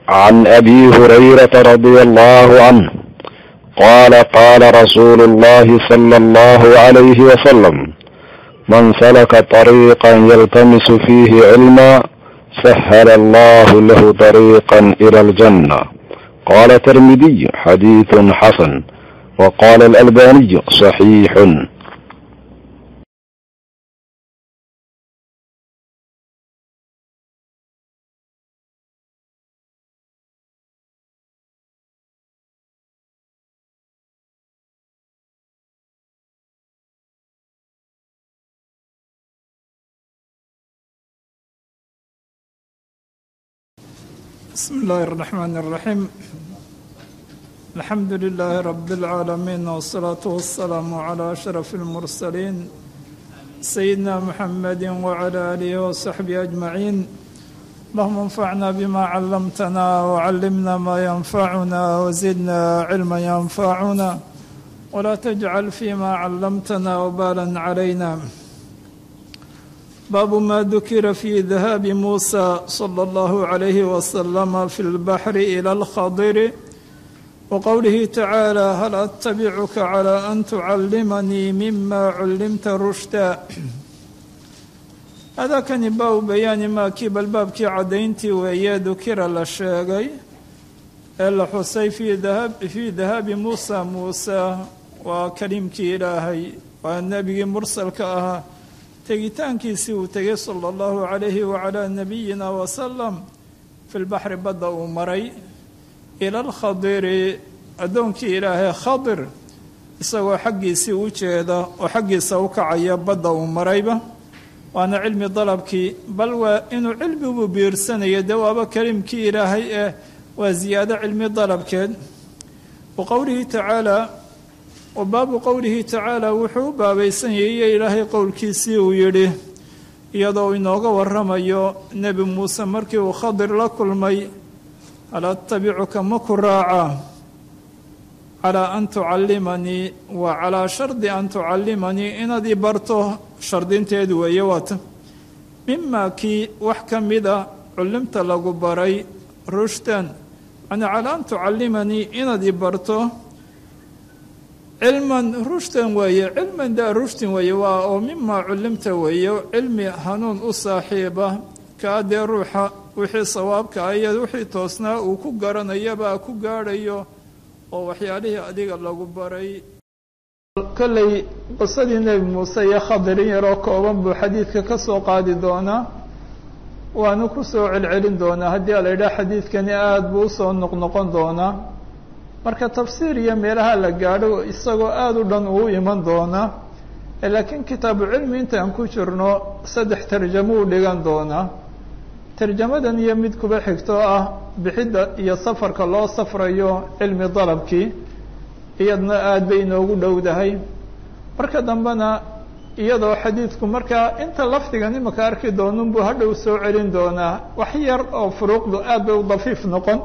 عن ابي هريره رضي الله عنه قال قال رسول الله صلى الله عليه وسلم من سلك طريقا يلتمس فيه علما سهل الله له طريقا الى الجنه قال الترمذي حديث حسن وقال الالباني صحيح بسم الله الرحمن الرحيم الحمد لله رب العالمين والصلاة والسلام على أشرف المرسلين سيدنا محمد وعلى آله وصحبه أجمعين اللهم انفعنا بما علمتنا وعلمنا ما ينفعنا وزدنا علما ينفعنا ولا تجعل فيما علمتنا وبالا علينا باب ما ذكر في ذهاب موسى صلى الله عليه وسلم في البحر إلى الخضر وقوله تعالى هل أتبعك على أن تعلمني مما علمت رشدا هذا كان باب بيان ما كيب الباب كي عدينتي ويا ذكر للشيغي إلا حسي في ذهاب في ذهاب موسى موسى وكريم كي إلهي والنبي مرسل كأها tegitaankiisii uu tegay sala allahu calayhi wacalaa nabiyina wasalam fi lbaxri badda uu maray ila alkhadiri addoonkii ilaahay khadir isagoo xaggiisii u jeeda oo xaggiisa u kacaya badda uu marayba waana cilmi dalabkii bal waa inuu cilmigu biirsanayo dee waaba kalimkii ilaahay eh waa ziyaado cilmi dalabkeed wa qowlihi tacaala wa baabu qowlihi tacaala wuxuu u baabaysan yahiyo ilaahay qowlkiisii uu yidhi iyadoo inooga waramayo nebi muuse markii uu khadir la kulmay hal attabicuka ma ku raaca calaa an tucallimanii wa calaa shardi an tucallimanii inaad i barto shardinteedu weeye waata mimaa kii wax ka mida cullimta lagu baray rushdan yani calaa an tucallimanii inaad i barto cilman rushdan weeye cilman daa rushdin weeye waa oo mimaa cullimta weeye cilmi hanuun u saaxiiba kaa dee ruuxa wixii sawaabka ah iyo wixii toosnaa uu ku garanayabaa ku gaadhayo oo waxyaalihii adiga lagu baray kolley qisadii nebi muuse iyo khadirin yaroo kooban buu xadiidka ka soo qaadi doonaa waanu ku soo celcelin doonaa haddii ala yidhaha xadiidkani aada buu usoo noqnoqon doonaa marka tafsiir iyo meelaha la gaadho isagoo aada u dhan uu iman doonaa laakiin kitaabu cilmi intaan ku jirno saddex tarjamo u dhigan doonaa tarjamadan iyo mid kuba xigtoo ah bixidda iyo safarka loo safrayo cilmi dalabkii iyadna aada bay inoogu dhowdahay marka dambena iyadoo xadiidku markaa inta lafdigan imaka arki doonunbuu hadhow soo celin doonaa wax yar oo furuuqdu aada bay u dafiif noqon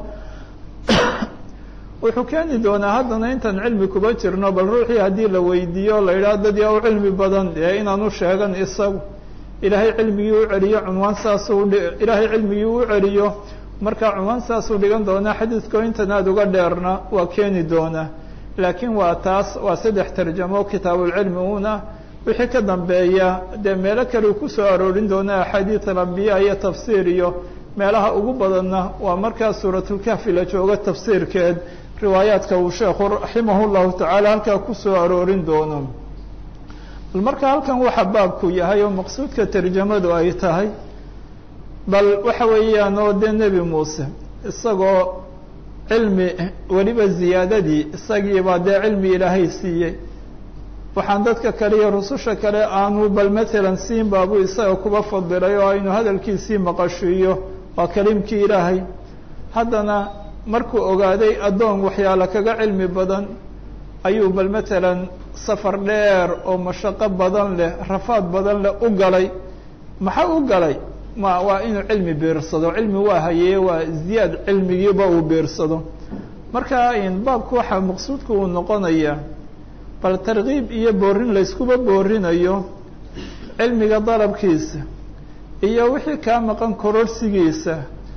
wuxuu keeni doonaa haddana intaan cilmi kuba jirno bal ruuxii haddii la weydiiyo la yidhaha dad yaa u cilmi badan dee inaanu sheegan isagu ilaahay cilmigii u celiyo cunwaan saasuu ilaahay cilmigii u celiyo markaa cunwaan saasuu dhigan doonaa xadiidko intan aada uga dheerna waa keeni doonaa laakiin waa taas waa saddex tarjamo kitaabulcilmi uuna wixii ka dambeeya dee meelo kale uu kusoo aroorin doonaa axaadiid alambiya iyo tafsiir iyo meelaha ugu badanna waa markaa suuratulkahfi la joogo tafsiirkeed riwaayaadka uu sheekhu raximah llahu tacaala halkaa kusoo aroorin doono bal marka halkan waxa baabku yahay oo maqsuudka tarjamadu ay tahay bal waxa weeyaan oo dee nebi muuse isagoo cilmi weliba ziyaadadii isagiibaa dee cilmi ilaahay siiyey waxaan dadka kale iyo rususha kale aanu bal matalan siin baabuu isaga kuba fadilay oo aynu hadalkiisii maqashiiyo waa kalimkii ilaahay haddana markuu ogaaday addoon waxyaalo kaga cilmi badan ayuu bal matalan safar dheer oo mashaqo badan leh rafaad badan leh u galay maxaa u galay ma waa inuu cilmi biirsado cilmi waa hayee waa ziyaad cilmigiiba uu biirsado marka baabku waxaa maqsuudku uu noqonayaa bal tarkiib iyo boorin layskuba boorinayo cilmiga dalabkiisa iyo wixii kaa maqan kororsigiisa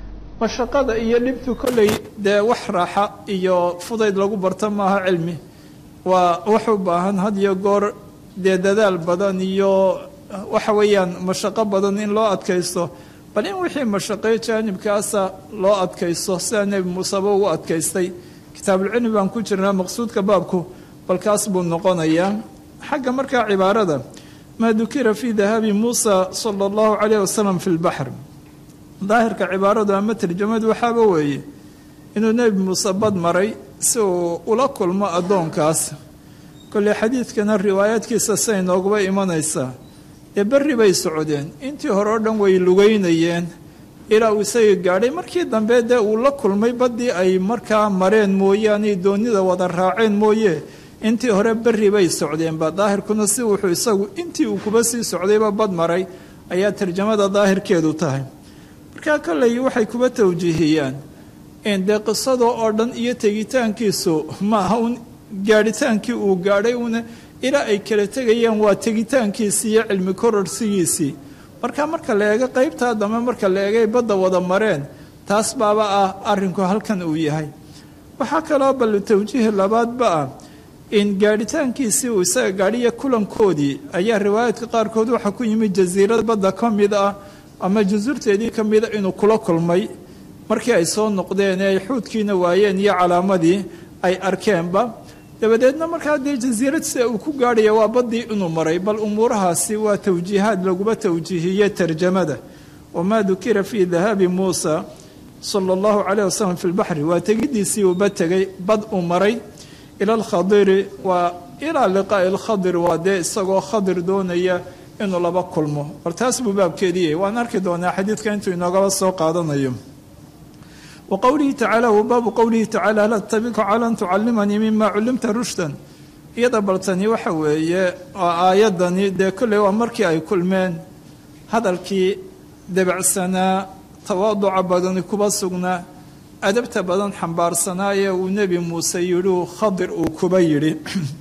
mashaqada iyo dhibtu kolley dee wax raaxa iyo fudayd lagu barto maaha cilmi waa wax u baahan had iyo goor dee dadaal badan iyo waxa weeyaan mashaqo badan in loo adkaysto bal in wixii mashaqeyo jaanibkaasa loo adkaysto sidaa nebi muuseba ugu adkaystay kitaabulcilmi baan ku jirnaa maqsuudka baabku balkaas buu noqonayaa xagga markaa cibaarada maa dukira fii dahaabi muusa sala allahu calayh wasalam fi lbaxr daahirka cibaaradu ama tarjamadu waxaaba weeye inuu nebi muuse bad maray si uu ula kulmo addoonkaas kolley xadiidkana riwaayaadkiisa say nooguba imanaysaa dee berri bay socdeen intii hore oo dhan way lugeynayeen ilaa uu isaga gaadhay markii dambe dee uu la kulmay baddii ay markaa mareen mooyaane doonida wada raaceen mooye intii hore berri bay socdeenba daahirkuna si wuxuu isagu intii uu kuba sii socdayba bad maray ayaa tarjamada daahirkeedu tahay markaa kolley waxay kuba tawjiihiyaan in dee qisada oo dhan iyo tegitaankiisu maaha un gaadhitaankii uu gaadhay una ilaa ay kala tegayaan waa tegitaankiisii iyo cilmi kororsigiisii marka marka la eego qeybtaa dambe marka la eegay badda wada mareen taas baaba ah arrinku halkan uu yahay waxaa kaloo bal tawjiihi labaadba ah in gaadhitaankiisii uu isaga gaadhiya kulankoodii ayaa riwaayaadka qaarkood waxaa ku yimid jasiirad badda ka mid ah ama jasuurteedii ka mida inuu kula kulmay markii ay soo noqdeen ee ay xuudkiina waayeen iyo calaamadii ay arkeenba dabadeedna markaa dee jasiirad sida uu ku gaadhaya waa baddii inuu maray bal umuurahaasi waa tawjiihaad laguba tawjiihiyey tarjamada wamaa dukira fii dahaabi muusa sala allahu calayh wasalam fi lbaxri waa tegidiisii uuba tegay bad uu maray ila alkhadiri waa ilaa liqaa'i alkhadir waa dee isagoo khadir doonaya inuu laba kulmo bal taas buu baabkeedii yahay waan arki doonaa xadiidka intuu inoogaba soo qaadanayo wa qowlihi tacaala wa baabu qowlihi tacala hal atabika cala an tucalimanii mima cullimta rushdan iyada baltani waxa weeye aayadani dee kolley waa markii ay kulmeen hadalkii debacsanaa tawaaduca badani kuba sugnaa adabta badan xambaarsanaa ee uu nebi muuse yidhi khadir uu kuba yidhi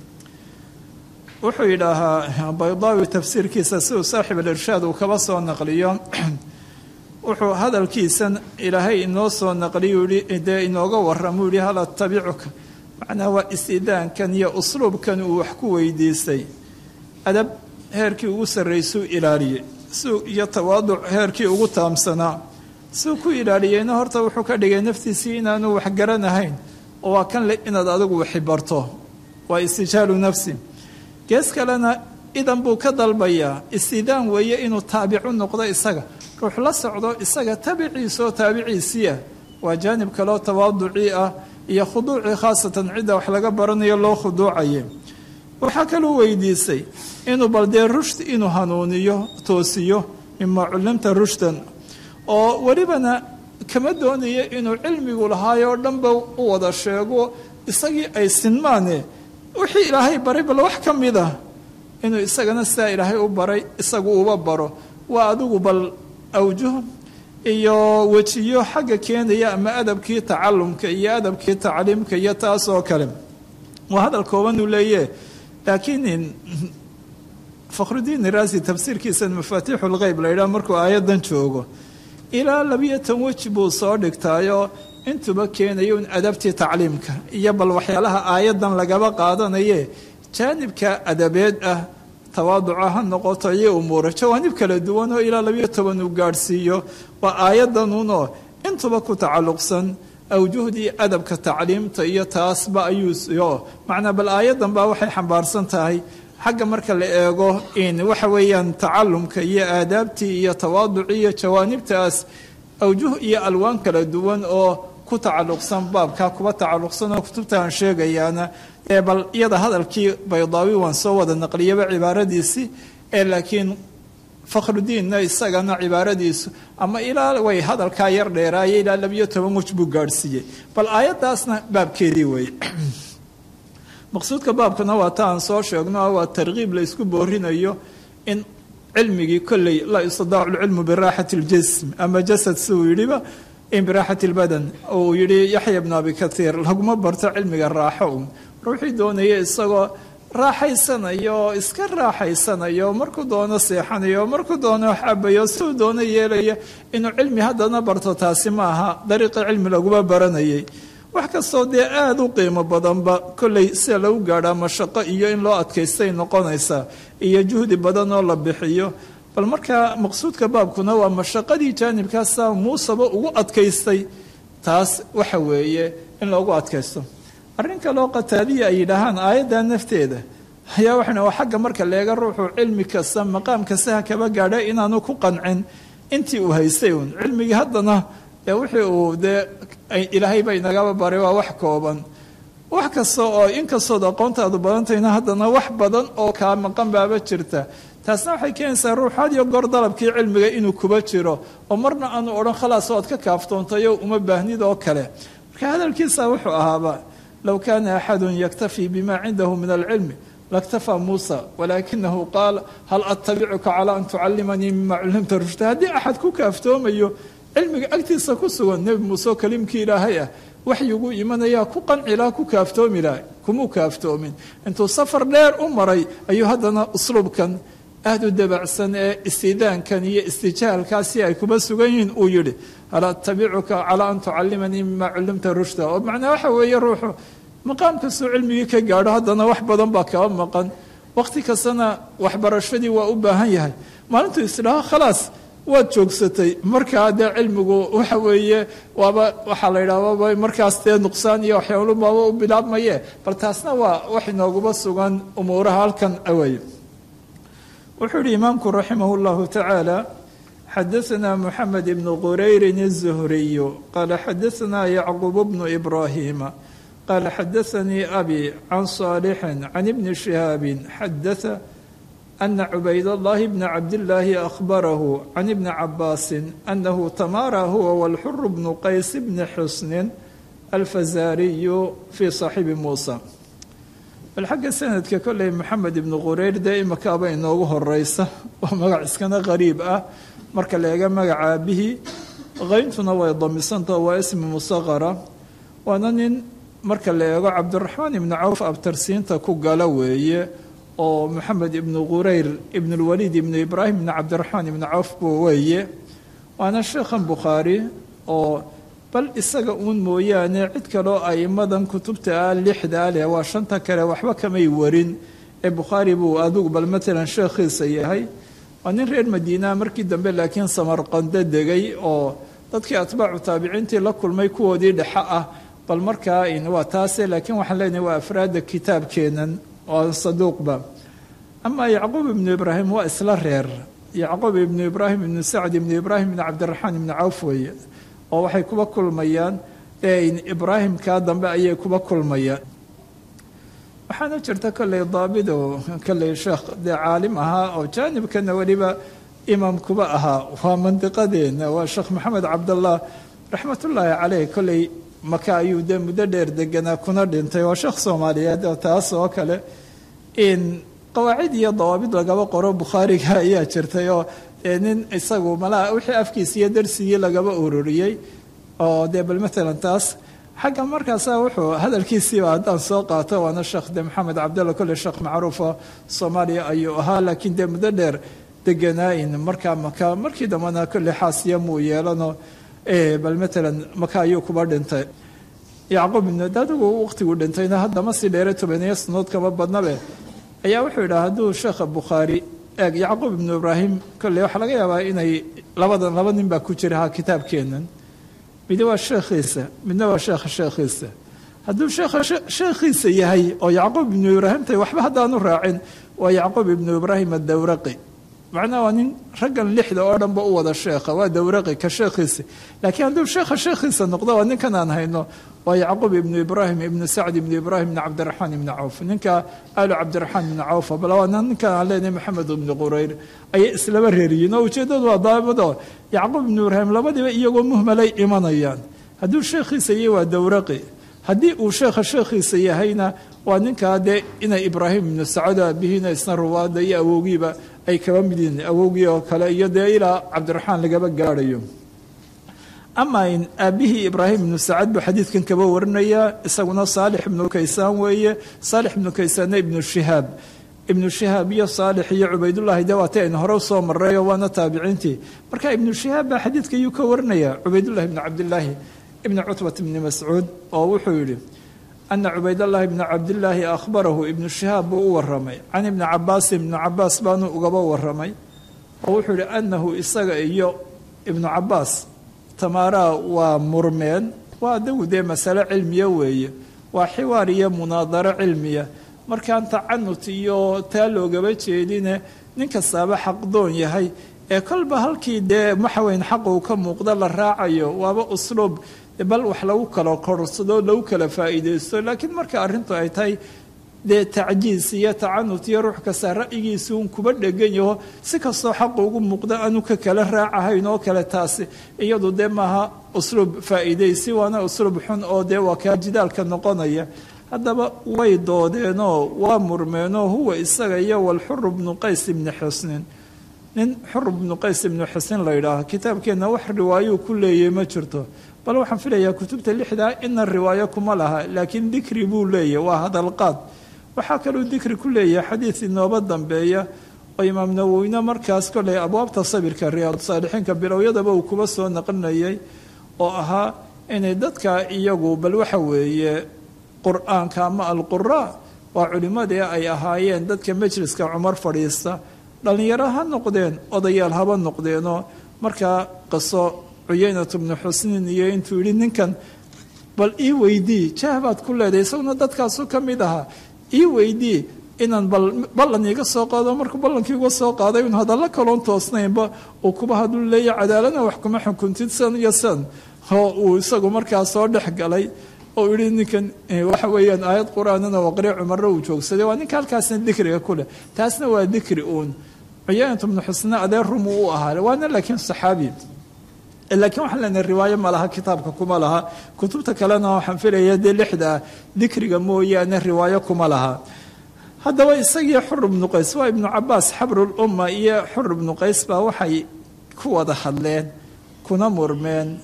wuxuu yidhaahaa baydaawi tafsiirkiisa siduu saaxib alirshaad uu kaba soo naqliyo wuxuu hadalkiisan ilaahay inoo soo naqliyu yihi dee inooga warramuu yihi hal atabicuka macnaa waa istidaankan iyo usluubkan uu wax ku weydiistay adab heerkii ugu sarraysuu ilaaliyey siu iyo tawaaduc heerkii ugu taamsanaa siuu ku ilaaliyeyna horta wuxuu ka dhigay naftiisii inaanu wax garanahayn oo waa kan le inaad adigu waxi barto waa istijaalu nafsi gees kalena idan buu ka dalbayaa istidaan weeye inuu taabicu noqdo isaga ruux la socdo isaga tabiciisa oo taabiciisiiah waa jaanib kaleo tawaaducii ah iyo khuduucii khaasatan cidda wax laga baranayo loo khuduucaye waxaa kaluu weydiisay inuu bal dee rushd inuu hanuuniyo toosiyo mimaa cullimta rushdan oo welibana kama doonayo inuu cilmigu lahaayoo dhanba u wada sheego isagii ay sinmaane wixii ilaahay baray bal wax ka mid ah inuu isagana sidaa ilaahay u baray isagu uba baro waa adigu bal awjuh iyo wejiyo xagga keenaya ama adabkii tacalumka iyo adabkii tacliimka iyo taas oo kale waa hadal kooban uu leeye laakiin fakhrudiin iraasi tafsiirkiisa mafaatiixu lgeyb la yidhaha markuu aayaddan joogo ilaa labiyo tan weji buu soo dhigtaayo intuba keenayo in adabtii tacliimka iyo bal waxyaalaha aayaddan lagaba qaadanaye jaanibka adabeed ah tawaaduca ha noqoto iyo umuura jawaanib kala duwan oo ilaa labiyo toban uu gaadhsiiyo waa aayaddanuunoo intuba ku tacalluqsan awjuhdii adabka tacliimta iyo taasba ayuuyo macnaa bal aayaddan baa waxay xambaarsan tahay xagga marka la eego in waxa weeyaan tacalumka iyo aadaabtii iyo tawaaducii iyo jawaanibtaas awjuh iyo alwaan kala duwan oo ku tacalluqsan baabkaa kuba tacalluqsan oo kutubta aan sheegayaana ee bal iyada hadalkii baydaawi waan soo wada naqliyaba cibaaradiisii ee laakiin fakhrudiinna isagana cibaaradiisu ama ilaa way hadalkaa yar dheeraaye ilaa labiyo toban wej buu gaadhsiiyey bal aayaddaasna baabkeedii weeye maqsuudka baabkana waa ta aan soo sheegno waa tarkiib la isku boorinayo in cilmigii kolley laa yustadaacu lcilmu biraaxati ljism ama jasad siuu yidhiba in biraaxati lbadan uu yidhi yaxya bnu abi kathiir laguma barto cilmiga raaxo un ruuxii doonaya isagoo raaxaysanayo oo iska raaxaysanayo markuu doono seexanayo markuu doono xabayo siduu doono yeelaya inuu cilmi haddana barto taasi ma aha dariiqii cilmi laguma baranayay wax kastoo dee aada u qiimo badanba kolley sida lagu gaadhaa mashaqo iyo in loo adkaystay noqonaysaa iyo juhdi badan oo la bixiyo bal markaa maqsuudka baabkuna waa mashaqadii jaanibkaasa muuseba ugu adkaystay taas waxa weeye in loogu adkaysto arrin kaloo qataadiya ay yidhaahaan aayadda nafteeda ayaa waxana waa xagga marka leega ruuxu cilmi kasta maqaam kasta ha kaba gaadha inaanu ku qancin intii uu haystay uun cilmigii haddana ee wixii uu dee ilaahay ba inagaba baray waa wax kooban wax kasta oo inkastood aqoontaadu badantayna haddana wax badan oo kaa maqan baaba jirta taasna waxay keenaysaa ruux had iyo goor dalabkii cilmiga inuu kuba jiro oo marna aanu odhan khalaas oad ka kaaftoontayo uma baahnid oo kale marka hadalkiisa wuxuu ahaaba low kaana axadun yaktafii bima cindahu min alcilmi laktafaa muusa walaakinahu qaal hal attabicuka calaa an tucallimanii mima cullimta rushda haddii axad ku kaaftoomayo cilmiga agtiisa ku sugan nebi muuse oo kaliimkii ilaahay ah waxyiguu imanayaa ku qanci laha ku kaaftoomi laha kumuu kaaftoomin intuu safar dheer u maray ayuu haddana usluubkan aada u dabacsan ee istidaankan iyo istijaalkaasi ay kuma sugan yihiin uu yidhi hal attabicuka calaa an tucallimanii mima cullimta rushda oo macnaa waxa weeye ruuxu maqaam kastoo cilmigii ka gaadho haddana wax badan baa kaba maqan wakhti kastana waxbarashadii waa u baahan yahay maalintuu isdhaho khalaas waad joogsatay markaa dee cilmigu waxa weeye waaba waxaa la yidhaha waaba markaas dee nuqsaan iyo waxyaalo baaba u bilaabmaye bal taasna waa wax inooguba sugan umuuraha halkan awey wuxuu yihi imaamku raximah اllahu tacaala xadaثna moxamed ibn qurayrin الzuhriyu qaala xadaثna yacqub bnu ibrahima qaala xadaثanii abi can صaalixin can ibni shihaabi xadaثa ana cubayd اllahi bna cabdillaahi akhbarahu can ibni cabaasin anahu tamaara huwa walxur bnu qays bni xusnin alfazaariyu fii صaaxibi muusa bal xagga sanadka kolley moxamed ibnu qureyr dee imakaaba inoogu horeysa waa magac iskana qariib ah marka la eega magaca aabihii qayntuna way damisanta waa ismi musaqara waana nin marka la eego cabdiraxmaan ibnu cawf abtarsiinta ku gala weeye oo moxamed ibnu qureyr ibnulwaliid ibnu ibraahim ibnu cabdiraxmaan ibnu cawf buu weeye waana sheekhan bukhaari oo bal isaga uun mooyaane cid kaloo aimadan kutubta ah lixda leh waa shanta kale waxba kamay warin ee bukhaari buu adigu bal matalan sheekhiisa yahay waa nin reer madiinaa markii dambe laakiin samarqando degay oo dadkii atbaacu taabiciintii la kulmay kuwoodii dhexe ah bal markaa waa taase laakiin waxaan leenahay waa afraadda kitaabkeenan oo saduuqba amaa yacquub ibnu ibraahim waa isla reer yacquub ibnu ibraahim ibnu sacd ibnu ibraahim ibnu cabdiraxmaan ibnu cawf weeye oo waxay kuba kulmayaan ibraahimkaa dambe ayay kuba kulmayaan waxaana jirta kolley daabido kolley sheekh dee caalim ahaa oo jaanibkana weliba imaam kuba ahaa waa mandiqadeena waa sheekh maxamed cabdallah raxmatullaahi caleyh kolley maka ayuu dee muddo dheer deganaa kuna dhintay waa sheekh soomaaliyeed oo taas oo kale in qawaacid iyo dawaabid lagaba qoro bukhaariga ayaa jirtay oo nin isagu malaha wixii afkiisa iyo darsigii lagaba ururiyey oo dee bal matalan taas xagga markaasa wuxuu hadalkiisiiba haddaan soo qaato waana sheekh de maxamed cabdalla kolle sheekh macruufo soomaaliya ayuu ahaa laakiin dee muddo dheer deganaain markaa maka markii dambena kolle xaasiya muu yeelano bal matalan maka ayuu kuba dhintay yacquub ibnu adigu waqtigu dhintayna haddama si dheere tobaniyo sanood kama badnabe ayaa wuxuu yidhaha hadduu sheekha bukhaari eeg yacquub ibnu ibraahim kolley waxaa laga yaabaa inay labadan laba nin baa ku jira ha kitaabkeenan midna waa sheekhiisa midna waa sheekha sheekhiisa hadduu sheekha sheekhiisa yahay oo yacquub ibnu ibraahim tahay waxba haddaanu raacin waa yacquub ibnu ibraahim adawraqi macnaha waa nin raggan lixda oo dhanba u wada sheekha waa dawraqi ka sheekhiisa laakiin hadduu sheekha sheekhiisa noqdo waa ninkan aan hayno waa yacquub ibnu ibraahim ibnu sacd ibnu ibraahim ibnu cabdiraxmaan ibnu cawf ninka aalu cabdiraxmaan ibnu cawf bal waa ninkan aan leenahay maxamed ibnu qurayr ayay islaba reeriyiin oo ujeeddadu waa daabado yacquub ibnu ibraahim labadiiba iyagoo muhmalay imanayaan hadduu sheekhiisa yahay waa dawraqi haddii uu sheekha sheekhiisa yahayna waa ninkaa dee inay ibraahim ibnu sacado aabihiina isna ruwaada iyo awowgiiba ay kaba mid yihiin awowgii oo kale iyo dee ilaa cabdiraxmaan lagaba gaadhayo ama in aabihii ibraahim ibnu sacad buu xadiidkan kaba warinayaa isaguna saalix ibnu kaysaan weeye saalix ibnu kaysaanna ibnu shihaab ibnu shihaab iyo saalix iyo cubaydullaahi de waatay aynu hore usoo marrayo waana taabiciintii marka ibnu shihaab baa xadiidka ayuu ka warinaya cubaydullahi ibnu cabdillaahi ibni cutbat ibni mascuud oo wuxuu yidhi ana cubaydallahi ibna cabdillaahi akhbarahu ibnu shihaab buu u waramay can ibni cabaasin ibnu cabaas baanu ugaba waramay oo wuxuu yihi anahu isaga iyo ibnu cabaas tamaaraa waa murmeen waa adagu dee masale cilmiya weeye waa xiwaar iyo munaadaro cilmiya markaan tacanut iyo taa loogaba jeedine nin kastaaba xaqdoon yahay ee kolba halkii dee maxaweyn xaqa uu ka muuqda la raacayo waaba usluub bal wax lagu kala korsado lagu kala faa'iidaysto laakiin marka arrintu ay tahay dee tacjiis iyo tacanut iyo ruux kasta ra'yigiisa uun kuba dhegan yaho si kastoo xaqa ugu muuqda aanu ka kala raacahayn oo kale taasi iyadu dee maaha usluub faa'iidaysi waana usluub xun oo dee waa kaa jidaalka noqonaya haddaba way doodeenoo waa murmeenoo huwa isaga iyo walxuru bnu qays ibni xusnin nin xur bnu qays ibnu xusnin la yidhaaho kitaabkeenna wax riwaayuu ku leeyahy ma jirto bal waxaan filayaa kutubta lixdaa ina riwaayo kuma laha laakiin dikri buu leeyahy waa hadalqaad waxaa kaluu dikri ku leeyahay xadiid inooba dambeeya oo imaam nawowine markaas koley abwaabta sabirka riyaad saalixiinka bilowyadaba uu kuba soo naqlinayay oo ahaa inay dadka iyagu bal waxa weeye qur-aanka ama alquraa waa culimmadii ay ahaayeen dadka majliska cumar fadhiista dhallinyaro ha noqdeen odayaal haba noqdeenoo markaa qiso cuyeynat bnu xusnin iyo intuu yidhi ninkan bal ii weydii jaah baad ku leedahay isaguna dadkaasu ka mid ahaa ii weydii inaan ballan iiga soo qaado markuu ballankii uga soo qaaday un hadalla kaloon toosnaynba uu kuba haduu leeya cadaaladna wax kuma xukuntid san iyo san oo uu isagu markaa soo dhex galay oo yihi ninkan waxa weeyaan aayad qur-aanana waqri cumarna uu joogsaday waa ninka halkaasna dikriga kuleh taasna waa dikri uun cuyaanat bnu xusne adeer rumu u ahaa waana laakiin saxaabi laakiin waxaan leenahay riwaayo ma laha kitaabka kuma laha kutubta kalena waxaan filaya dee lixda dikriga mooyaane riwaayo kuma laha haddaba isagii xur ibnu qays waa ibnu cabaas xabrulumma iyo xur ibnu qays baa waxay ku wada hadleen kuna murmeen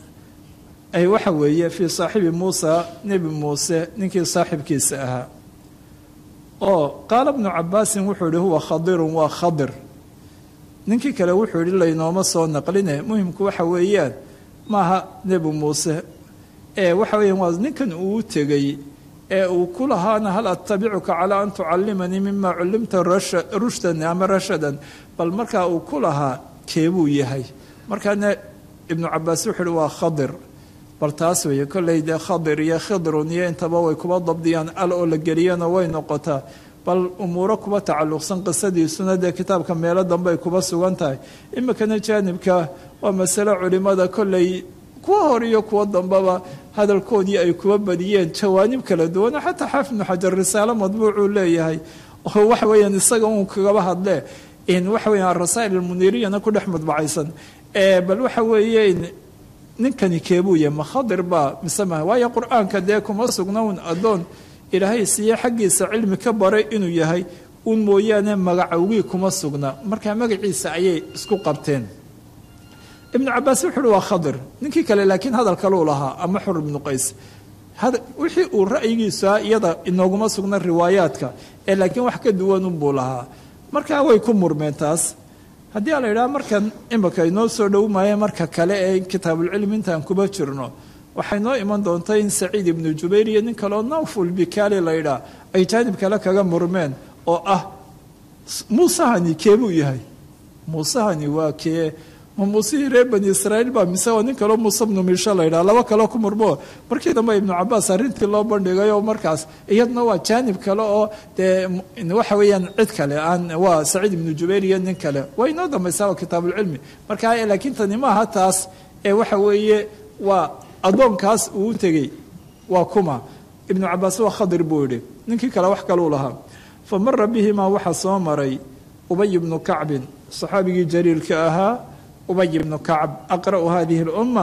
ay waxa weeye fii saaxibi muusa nebi muuse ninkii saaxibkiisa ahaa oo qaala bnu cabaasin wuxuu yihi huwa khadirun waa khadir ninkii kale wuxuu yihi laynooma soo naqline muhimku waxa weeyaan maaha nebi muuse ee waxa weeyaan waa ninkan uu tegey ee uu ku lahaana hal attabicuka calaa an tucallimanii mima cullimta rushdan ama rashadan bal markaa uu ku lahaa keebuu yahay markaana ibnu cabaas wuxuu yihi waa khadir bal taas weeye kolley dee khadir iyo khidrun iyo intaba way kuba dabdiyaan al oo la geliyana way noqotaa bal umuuro kuba tacalluqsan qisadiisuna dee kitaabka meelo dambe ay kuba sugan tahay iminkana jaanibka waa masale culimada kolley kuwa hor iyo kuwa dambeba hadalkoodii ay kuba badiyeen jawaanib kala duwana xataa xaafid ibnu xajar risaalo madbuucuu leeyahay oo waxa weeyaan isaga uun kagaba hadle in waxa weeyaan arasaa'il almuniriyana ku dhex madbacaysan bal waxa weeye ninkani keebuu yahay ma khadir baa mise maha waayo qur-aanka dee kuma sugna un addoon ilaahay siiye xaggiisa cilmi ka baray inuu yahay uun mooyaane magacawgii kuma sugna markaa magaciisa ayay isku qabteen ibnu cabaas wuxu uhi waa khadir ninkii kale laakiin hadal kaluu lahaa ama xur ibnu qays wixii uu ra'yigiisa iyada inooguma sugna riwaayaadka ee laakiin wax ka duwan unbuu lahaa markaa way ku murmeen taas haddii a la yidhaha markan imika inoo soo dhowmaya marka kale ee kitaabulcilmi intaan kuba jirno waxay noo iman doontaa in saciid ibnu jubayr iyo nin kaleo nawful bikaali la yidhaah ay jaanib kale kaga murmeen oo ah muusehani keebuu yahay muusehani waa kee ma muusihii reer bani israa'iil baa mise waa nin kaleo muuse bnu miisho la yidhaha laba kaleo ku murmoo markii dambe ibnu cabaas arrintii loo bandhigay oo markaas iyadna waa jaanib kale oo dee waxa weeyaan cid kale aan waa saciid ibnu jubayr iyo nin kale waa inoo dambaysaa waa kitaabulcilmi marka laakiin tani maaha taas ee waxa weeye waa addoonkaas uu tegey waa kuma ibnu cabaas waa khadir buu yidhi ninkii kale wax kaluu lahaa fa mara bihimaa waxaa soo maray ubay ibnu kacbin saxaabigii jaliilka ahaa ubay ibnu kacb aqra'u hadihi اlumma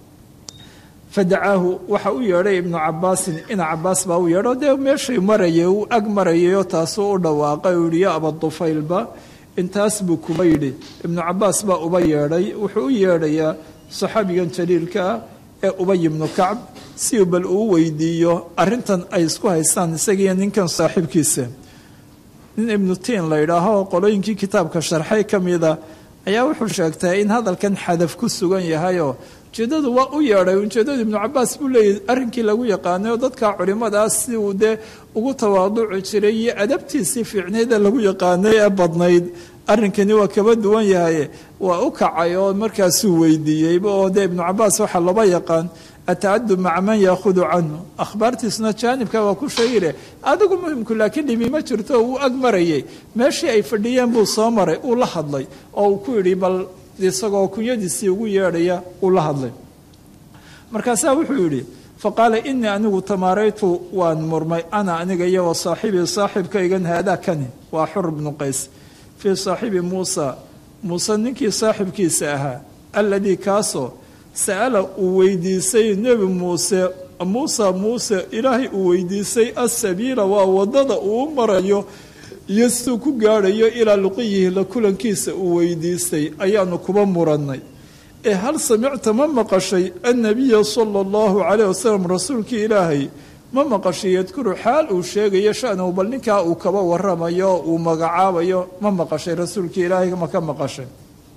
fadacaahu waxa u yeedhay ibnu cabaasin ina cabaas baa u yeedho dee meeshay marayay uu ag marayayoo taasuu u dhawaaqay uu yihi ya abadufaylba intaas buu kuba yidhi ibnu cabaas baa uba yeedhay wuxuu u yeedhayaa saxaabigan jaliilka ah ee ubay ibnu kacb si uu bal uu weydiiyo arrintan ay isku haystaan isagiiyo ninkan saaxiibkiisa nin ibnu tiin la yidhaaho qolooyinkii kitaabka sharxay ka mida ayaa wuxuu sheegtay in hadalkan xadaf ku sugan yahayoo ujeeddadu waa u yeedhay ujeeddadu ibnu cabaas buu leeyahy arrinkii lagu yaqaanay oo dadka culimadaas si uu dee ugu tawaaduci jiray iyo adabtiisii fiicneeda lagu yaqaanay ee badnayd arrinkani waa kaba duwan yahay waa u kacay oo markaasuu weydiiyeyba oo dee ibnu cabaas waxaa laba yaqaan atacadu maca man yaahudu canhu akhbaartiisuna jaanibka waa ku sheegile adigu muhimku laakiin dhibi ma jirto uu ag marayay meeshii ay fadhiyeen buu soo maray uu la hadlay oo uu ku yidhi bal isagoo kunyadiisii ugu yeedhaya uu la hadlay markaasaa wuxuu yidhi faqaala inii anigu tamaaraytu waan murmay ana aniga iyo wa saaxibii saaxibkaygan haadaa kani waa xur bnu qays fii saaxibi muusa muuse ninkii saaxibkiisa ahaa alladii kaasoo sa'ala uu weydiisay nebi muuse muusa muuse ilaahay uu weydiisay asabiila waa waddada uu marayo iyo siduu ku gaadhayo ilaa luqiyihi la kulankiisa uu weydiistay ayaanu kuba murannay ee hal samicta ma maqashay annabiya sala allahu calayh wasalam rasuulkii ilaahay ma maqashay yadkuru xaal uu sheegayo shanahu bal ninkaa uu kaba waramayo uu magacaabayo ma maqashay rasuulkii ilaahay ma ka maqashay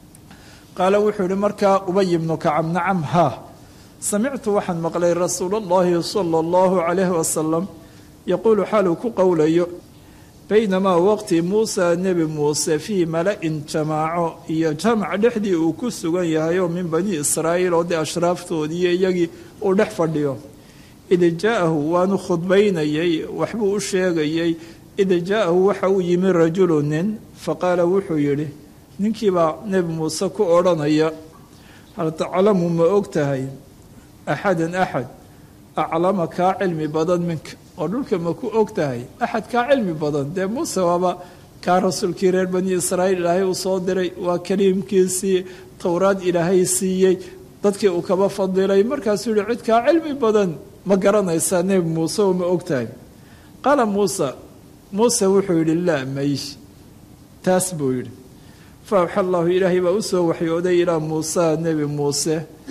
qaala wuxuu yihi markaa ubay ibnu kacab nacam haa samictu waxaan maqlay rasuula allahi sala allahu calayhi wasalam yaquulu xaal uu ku qowlayo baynamaa waqti muusa nebi muuse fii mala-in jamaaco iyo jamac dhexdii uu ku sugan yahay oo min bani israa'iil oo dee ashraaftoodiiyo iyagii uu dhex fadhiyo id jaa-ahu waanu khudbaynayey waxbuu u sheegayey id jaa-ahu waxa uu yimi rajulu nin faqaala wuxuu yidhi ninkiibaa nebi muuse ku odhanaya hal taclamu ma og tahay axadan axad aclama kaa cilmi badan minka oo dhulka ma ku og tahay axad kaa cilmi badan dee muuse waaba kaa rasuulkii reer bani israa'iil ilaahay uu soo diray waa kaliimkiisii towraad ilaahay siiyey dadkii uu kaba fadilay markaasuu yihi cid kaa cilmi badan ma garanaysaa nebi muuse oo ma og tahay qaala muuse muuse wuxuu yidhi laa may taas buu yidhi fa awxa allahu ilaahay baa usoo waxyooday ilaa muusa nebi muuse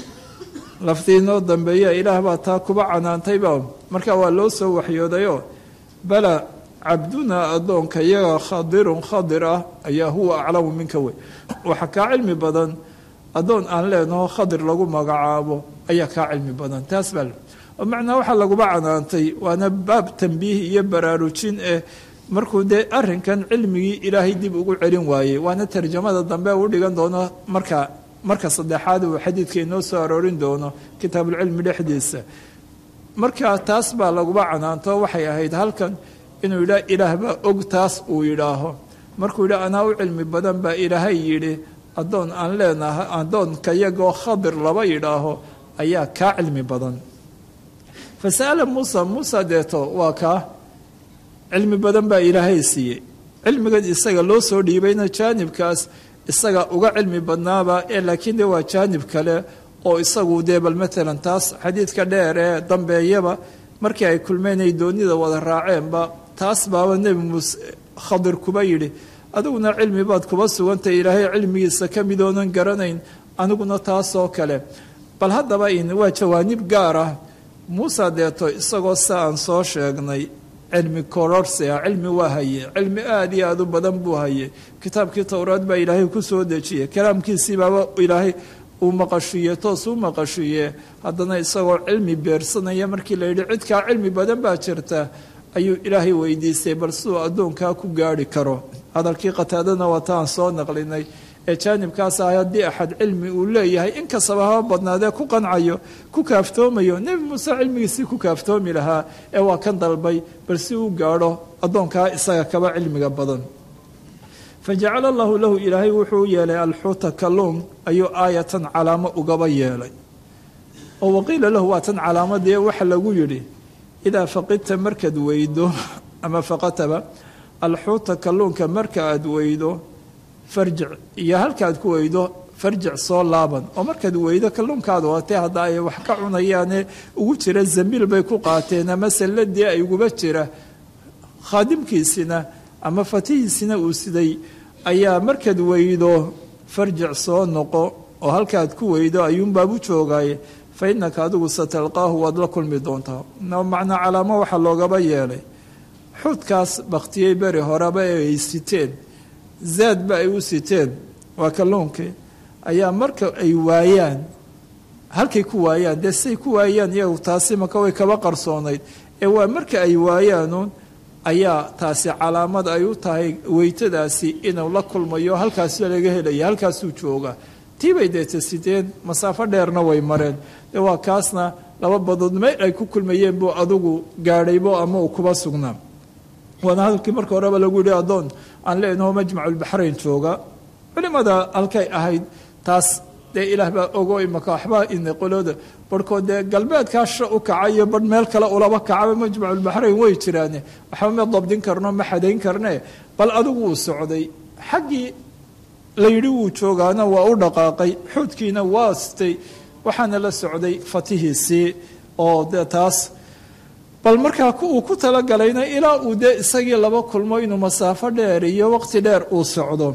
laftii inoo dambeeya ilaah baa taa kuba canaantayba markaa waa loo soo waxyoodayoo bala cabdunaa addoonka iyaga khadirun khadir ah ayaa huwa aclamu minka wey waxa kaa cilmi badan addoon aan leenaho khadir lagu magacaabo ayaa kaa cilmi badan taas baa macnaa waxaa laguba canaantay waana baab tambiih iyo baraarujin eh markuu dee arrinkan cilmigii ilaahay dib ugu celin waayey waana tarjamada dambe u dhigan doono marka marka saddexaad uu xadiidka inoo soo aroorin doono kitaabulcilmi dhexdiisa marka taas baa laguba canaanto waxay ahayd halkan inuu yidhaah ilaah baa og taas uu yidhaaho markuu yidhaah anaa u cilmi badan baa ilaahay yidhi addoon aan leenahay addoonka iyagoo khadir laba yidhaaho ayaa kaa cilmi badan fa sa'ala muusa muusa deeto waa kaa cilmi badan baa ilaahay siiyey cilmigan isaga loo soo dhiibayna jaanibkaas isaga uga cilmi badnaaba ee laakiin de waa jaanib kale oo isagu dee bal matalan taas xadiidka dheer ee dambeeyaba markii ay kulmeen ay doonida wada raaceenba taas baaba nebi muuse khadir kuba yidhi adiguna cilmi baad kuba sugantay ilaahay cilmigiisa ka mid oonan garanayn aniguna taasoo kale bal haddaba in waa jawaanib gaar ah muuse deeto isagoo sa aan soo sheegnay cilmi kororsia cilmi waa haye cilmi aada iyo aada u badan buu haye kitaabkii towraad baa ilaahay ku soo dejiyey kalaamkiisii baaba ilaahay uu maqashiiye toos u maqashiiye haddana isagoo cilmi beersanaya markii la yidhi cidkaa cilmi badan baa jirta ayuu ilaahay weydiistay bal siduu addoonkaa ku gaarhi karo hadalkii qataadana waa taan soo naqlinay ee jaanibkaas ah haddii axad cilmi uu leeyahay inkastaba haba badnaadee ku qancayo ku kaaftoomayo nebi muuse cilmigiisii ku kaaftoomi lahaa ee waa kan dalbay bal si uu gaadho addoonkaa isaga kaba cilmiga badan fa jacala allahu lahu ilaahay wuxuu yeelay alxuuta kalluun ayuu aayatan calaamo ugaba yeelay oo waqiila lahu waa tan calaamadee waxa lagu yidhi idaa faqidta markaad weydo ama faqataba alxuuta kalluunka marka aad weydo farjic iyo halkaad ku weydo farjic soo laaban oo markaad weydo kalluunkaada watee hadda ay wax ka cunayaane ugu jira zambiil bay ku qaateen ama salladii ay uguba jira khaadimkiisina ama fatihiisina uu siday ayaa markaad weydo farjic soo noqo oo halkaad ku weydo ayuunbaab u joogaaye fa innaka adigu satalqaahu waad la kulmi doontaa macnaa calaamo waxaa loogaba yeelay xuudkaas baktiyey beri horeba ee ay siteen zaadba ay u siteen waa kalluunkii ayaa marka ay waayaan halkay ku waayaan dee say ku waayaan iyagu taasi maka way kaba qarsoonayd ee waa marka ay waayaanuun ayaa taasi calaamad ay u tahay weytadaasi inuu la kulmayo halkaas laga helaya halkaasuu jooga tii bay deeta siteen masaafo dheerna way mareen de waa kaasna laba badood meel ay ku kulmayeen buu adugu gaadhaybo ama uu kuba sugnaa waana hadalkii marka horeba lagu yihi addoon aan leenaho majmaculbaxrayn jooga culimada halkay ahayd taas dee ilaah baa ogo imaka waxbaa ina qolooda barhkood dee galbeedkaa sha u kaca iyo barh meel kale ulaba kacaba majmaculbaxrayn way jiraane waxba ma dabdin karno ma xadayn karne bal adigu uu socday xaggii la yidhi wuu joogaana waa u dhaqaaqay xuudkiina waa stay waxaana la socday fatihiisii oo dee taas bal markaa uu ku talagalayna ilaa uu dee isagii laba kulmo inuu masaafo dheer iyo waqti dheer uu socdo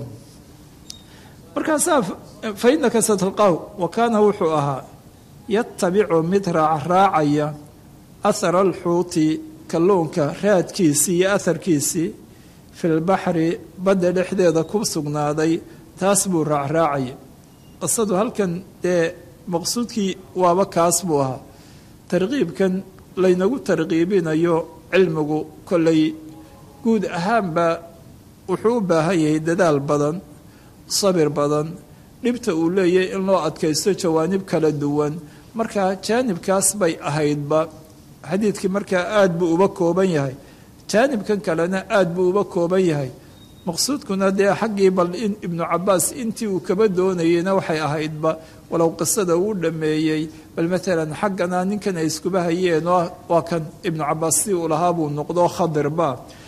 markaasaa fa innaka satalqaaw wa kaana wuxuu ahaa yatabicu mid raacraacaya ahara alxuuti kalluunka raadkiisii iyo aharkiisii fi lbaxri badda dhexdeeda ku sugnaaday taas buu raacraacaya qisadu halkan dee maqsuudkii waaba kaas buu ahaa tarqiibkan laynagu tarqiibinayo cilmigu kollay guud ahaanba wuxuu u baahan yahay dadaal badan sabir badan dhibta uu leeyahay in loo adkaysto jawaanib kala duwan markaa jaanibkaas bay ahaydba xadiidkii markaa aada buu uba kooban yahay jaanibkan kalena aada buu uba kooban yahay maqsuudkuna dee xaggii bal in ibnu cabaas intii uu kaba doonayeyna waxay ahaydba walow qisada uu dhameeyey bal maalan xaggana ninkan ay iskuba hayeen waa kan ibnu cabaas si uu lahaa buu noqdo khadirba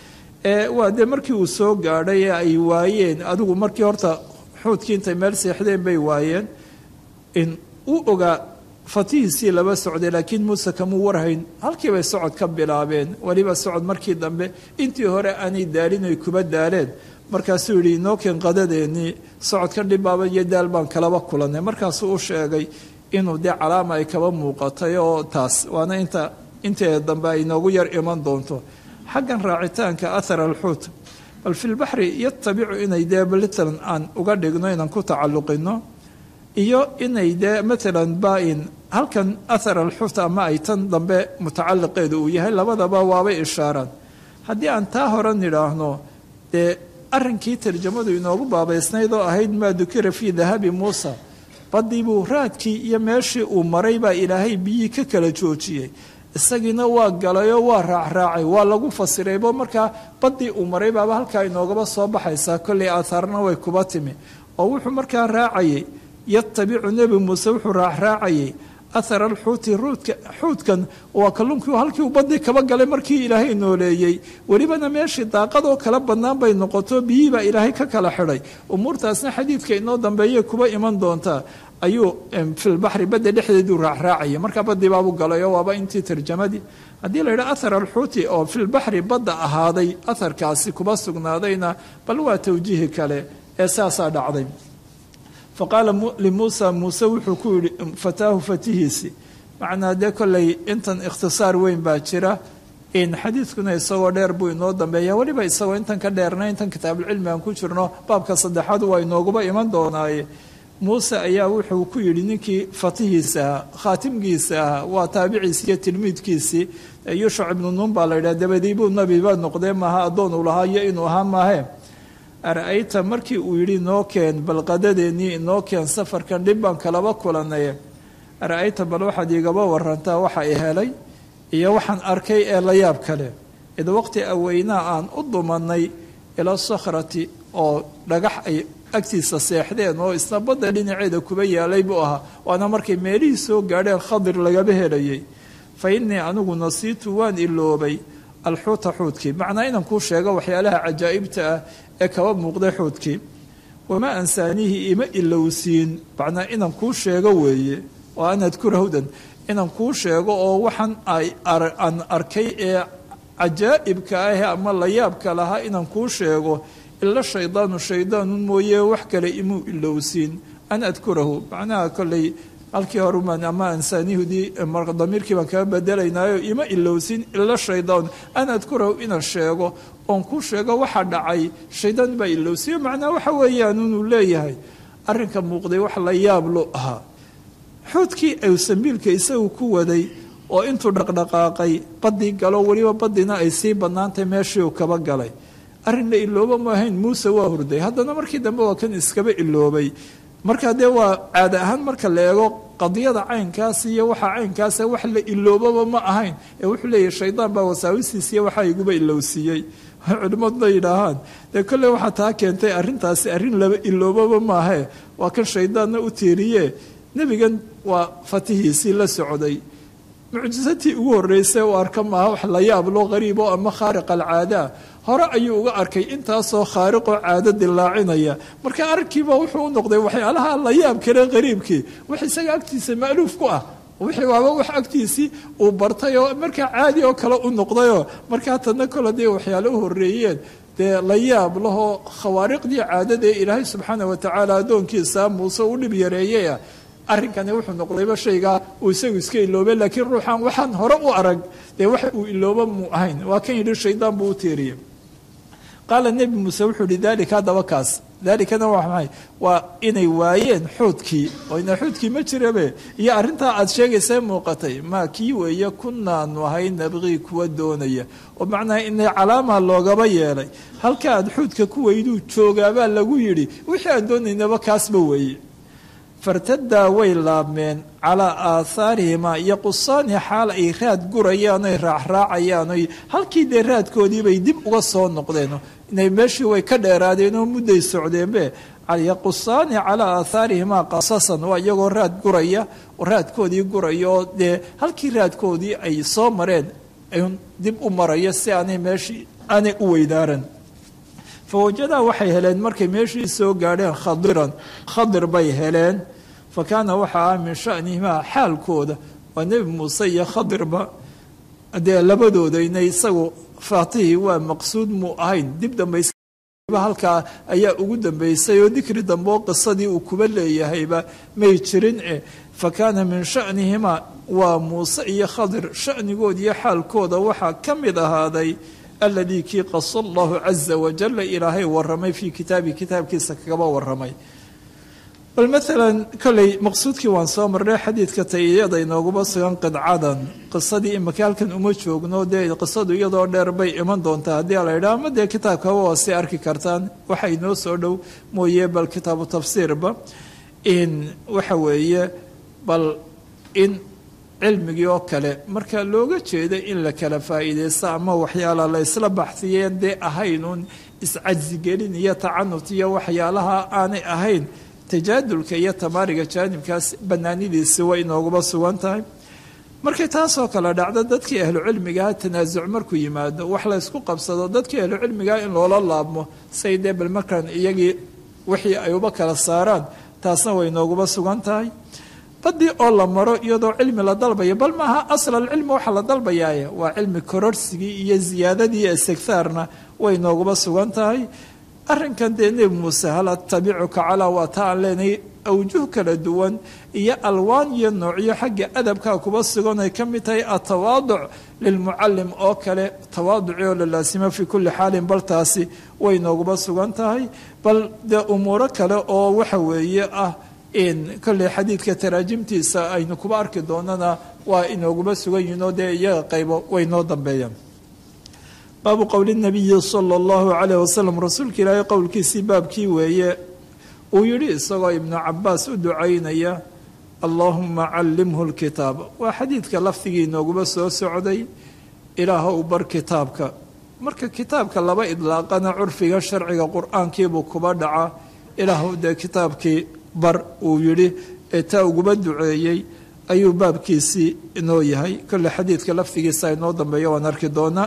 waa dee markii uu soo gaadhay ee ay waayeen adigu markii horta xuudkii intay meel seexdeen bay waayeen in uu ogaa fatihiisii laba socday laakiin muuse kamuu warhayn halkii bay socod ka bilaabeen weliba socod markii dambe intii hore aanay daalin ay kuba daaleen markaasuu yidhi inooken qadadeennii socodkan dhibaaba iyo daal baan kalaba kulanay markaasuu u sheegay inuu dee calaama ay kaba muuqatay oo taas waana inta inteeda dambe ay inoogu yar iman doonto xaggan raacitaanka ahar alxuut bal fi lbaxri yatabicu inay dee balitalan aan uga dhigno inaan ku tacalluqino iyo inay dee maalan baa-in halkan ahar alxuut ama ay tan dambe mutacaliqeedu uu yahay labadaba waabay ishaaraan haddii aan taa hore nidhaahno dee arrinkii tarjamadu inoogu baabaysnayd oo ahayd maa dukira fii dahabi muusa baddii buu raadkii iyo meeshii uu maray baa ilaahay biyii ka kala joojiyey isagiina waa galayoo waa raacraacay waa lagu fasiraybo markaa baddii uu maray baaba halkaa inoogaba soo baxaysaa kollay aathaarna way kuba timi oo wuxuu markaa raacayay yatabicu nebi muuse wuxuu raacraacayay ahara alxuuti ruudka xuudkan waa kalluunkii halkii uu baddii kaba galay markii ilaahay nooleeyey welibana meeshii daaqadoo kala bannaan bay noqoto biyihii baa ilaahay ka kala xidhay umuurtaasna xadiidka inoo dambeeyay kuba iman doontaa ayuu filbaxri badda dhexdeeduu raacraacaya markaa baddii baabuu galayo waaba intii tarjamadii haddii la yidhaha ahar alxuuti oo filbaxri badda ahaaday aharkaasi kuba sugnaadayna bal waa tawjiihi kale ee saasaa dhacday faqaala limuusa muuse wuxuu ku yihi fataahu fatihiisi macnaa dee kollay intan ikhtisaar weyn baa jira in xadiidkuna isagoo dheer buu inoo dambeeya weliba isagoo intan ka dheerna intan kitaabulcilmi aan ku jirno baabka saddexaad waa inooguba iman doonaaye muuse ayaa wuxuu ku yidhi ninkii fatihiisa ahaa khaatimkiisa ahaa waa taabiciisi iyo tilmiidkiisii yuushac ibnu nuun baa la yidhaha dabadii buu nabiba noqdee maaha addoon uu lahaa iyo inuu ahaa maahe ara-ayta markii uu yidhi inoo keen bal qadadeennii inoo keen safarkan dhib baan kalaba kulanaye ara-ayta bal waxaad iigaba warantaa waxa i helay iyo waxaan arkay ee la yaab kale id waqti aweynaa aan u dumanay ila sakhrati oo dhagax ay agtiisa seexdeen oo isna badda dhinaceeda kuba yaalay buu ahaa waana markay meelihii soo gaadheen khadir lagaba helayay fa innii anigu nasiitu waan iloobay alxuuta xuudkii macnaa inaan kuu sheego waxyaalaha cajaa'ibta ah ee kaba muuqday xuudkii wamaa ansaaniihi ima ilowsiin macnaa inaan kuu sheego weeye oo an adkura hudan inaan kuu sheego oo waxaan aan arkay ee cajaa'ibka ah ama layaabka lahaa inaan kuu sheego ila shaydaanu shaydaanun mooye wax kale imuu ilowsiin an adkurahu macnaha kolley halkii horumaan ama ansaanihudii damiirkii baan kaga bedelaynaayo ima ilowsin ila shaydaan an adkurahu inaan sheego oon ku sheego waxa dhacay shaydaan baa ilowsiyo macnaa waxa weeyaan inuu leeyahay arrinka muuqday wax la yaab lo ahaa xuudkii ay sambiilka isagu ku waday oo intuu dhaqdhaqaaqay badii galo weliba badina ay sii bannaantay meeshii uu kaba galay arrin la ilooba ma ahayn muuse waa hurday haddana markii dambe waa kan iskaba iloobay markaa dee waa caada ahaan marka la eego qadiyada caynkaas iyo waxa caynkaas wax la iloobaba ma ahayn ee wuxuu leeyahy shaydaan baa wasaawisiisiiy waxaa iguba ilowsiiyey culimmaduna yidhaahaan dee kolley waxaa taa keentay arrintaasi arrin laba iloobaba maahe waa kan shaydaanna u tiiriye nebigan waa fatihiisii la socday mucjisatii ugu horreysay u arka maaha wax la yaablo qariibo ama khaariq alcaadaa hore ayuu uga arkay intaasoo khaariqoo caado dilaacinaya marka arrinkiiba wuxuu u noqday waxyaalaha la yaab kale qariibkii wax isaga agtiisa ma'luuf ku ah wixii waaba wax agtiisii uu bartay oo markaa caadi oo kale u noqdayoo markaa tadna kole dee waxyaale u horreeyeen dee la yaab lahoo khawaariqdii caadada ee ilaahay subxaana watacaala addoonkiisa muuse u dhib yareeyaya arrinkani wuxuu noqdayba shaygaa uu isagu iska iloobay laakiin ruuxan waxaan hore u arag dee wax uu ilooba mu ahayn waa kan yidhi shaydaan buu u tiiriyey qaala nebi muuse wuxuu yihi daalika haddaba kaas daalikana waa maxay waa inay waayeen xuudkii oo ina xuudkii ma jirabe iyo arrintaa aad sheegaysa muuqatay maa kii weeye kunaanu ahay nabqii kuwa doonaya oo macnaha inay calaama loogaba yeelay halka aad xuudka ku weyduu joogaabaa lagu yidhi wixii aan doonaynaba kaasba weeye fartadaa way laabmeen calaa aathaarihimaa iyo qusaani xaal ay raad gurayaan oy raacraacayaan oy halkii dee raadkoodiibay dib uga soo noqdeen inay meeshii way ka dheeraadeen oo mudday socdeenbe yaqusaani calaa aathaarihimaa qasasan waa iyagoo raad guraya oo raadkoodii guraya oo dee halkii raadkoodii ay soo mareen dib u maraya si aanay meeshii aanay u weydaaran fawajadaa waxay heleen markay meeshii soo gaadheen khadiran khadir bay heleen fa kaana waxaa ah min shanihimaa xaalkooda waa nebi muuse iyo khadirba dee labadooda inay isagu faatihii waa maqsuud muu ahayn dib dambaysa halkaa ayaa ugu dambeysay oo dikri dambe oo qisadii uu kuba leeyahayba may jirin eh fa kaana min shanihimaa waa muuse iyo khadir shanigood iyo xaalkooda waxaa ka mid ahaaday aladii kii qasa allahu caza wajala ilaahay waramay fii kitaabi kitaabkiisa kagaba waramay bal maalan kolley maqsuudkii waan soo marnay xadiidka tayiyada inooguma sugan qidcadan qisadii imika halkan uma joogno dee qisadu iyadoo dheer bay iman doontaa haddii la yidhaha ama dee kitaabkaba waa si arki kartaan waxa inoo soo dhow mooye bal kitaabu tafsiirba in waxa weeye bal in cilmigii oo kale marka looga jeeda in la kala faa'iidaysto ama waxyaala la isla baxsiyeen dee ahaynuun iscajsigelin iyo tacanut iyo waxyaalaha aanay ahayn tajaadulka iyo tamaariga jaanibkaas banaanidiisi way inooguma sugan tahay markay taasoo kale dhacdo dadkii ahlucilmigaha tanaasuc markuu yimaado wax la ysku qabsado dadkii ahlucilmigaha in loola laabmo say dee bal markaan iyagii wixii ay uba kala saaraan taasna way inooguma sugan tahay badii oo la maro iyadoo cilmi la dalbayo bal maaha asl alcilmi waxa la dalbayaaye waa cilmi kororsigii iyo ziyaadadii istighaarna way nooguba sugan tahay arrinkan dee nebi muuse hal atabicuka calaa waa ta aan leenahay awjuh kala duwan iyo alwaan iyo noocyo xagga adabkaa kuba sugan ay ka mid tahay atawaaduc lilmucalim oo kale tawaaduci oo la laasimo fii kulli xaalin bal taasi way nooguba sugan tahay bal dee umuuro kale oo waxa weeye ah in kolley xadiidka taraajimtiisa aynu kuba arki doonana waa inooguma sugan yihin oo dee iyaga qaybo way noo dambeeyaan baabu qowli nabiyi sala allahu calayh wasalam rasuulka ilaahay qowlkiisii baabkii weeye uu yidhi isagoo ibnu cabaas u ducaynaya allaahuma callimhu lkitaab waa xadiidka lafdigii inooguma soo socday ilaahow bar kitaabka marka kitaabka laba idlaaqana curfiga sharciga qur-aankiibuu kuba dhaca ilaahow dee kitaabkii bar uu yidhi ee taa uguba duceeyey ayuu baabkiisii inoo yahay kolle xadiidka lafdigiisa inoo dambeeya waan arki doonaa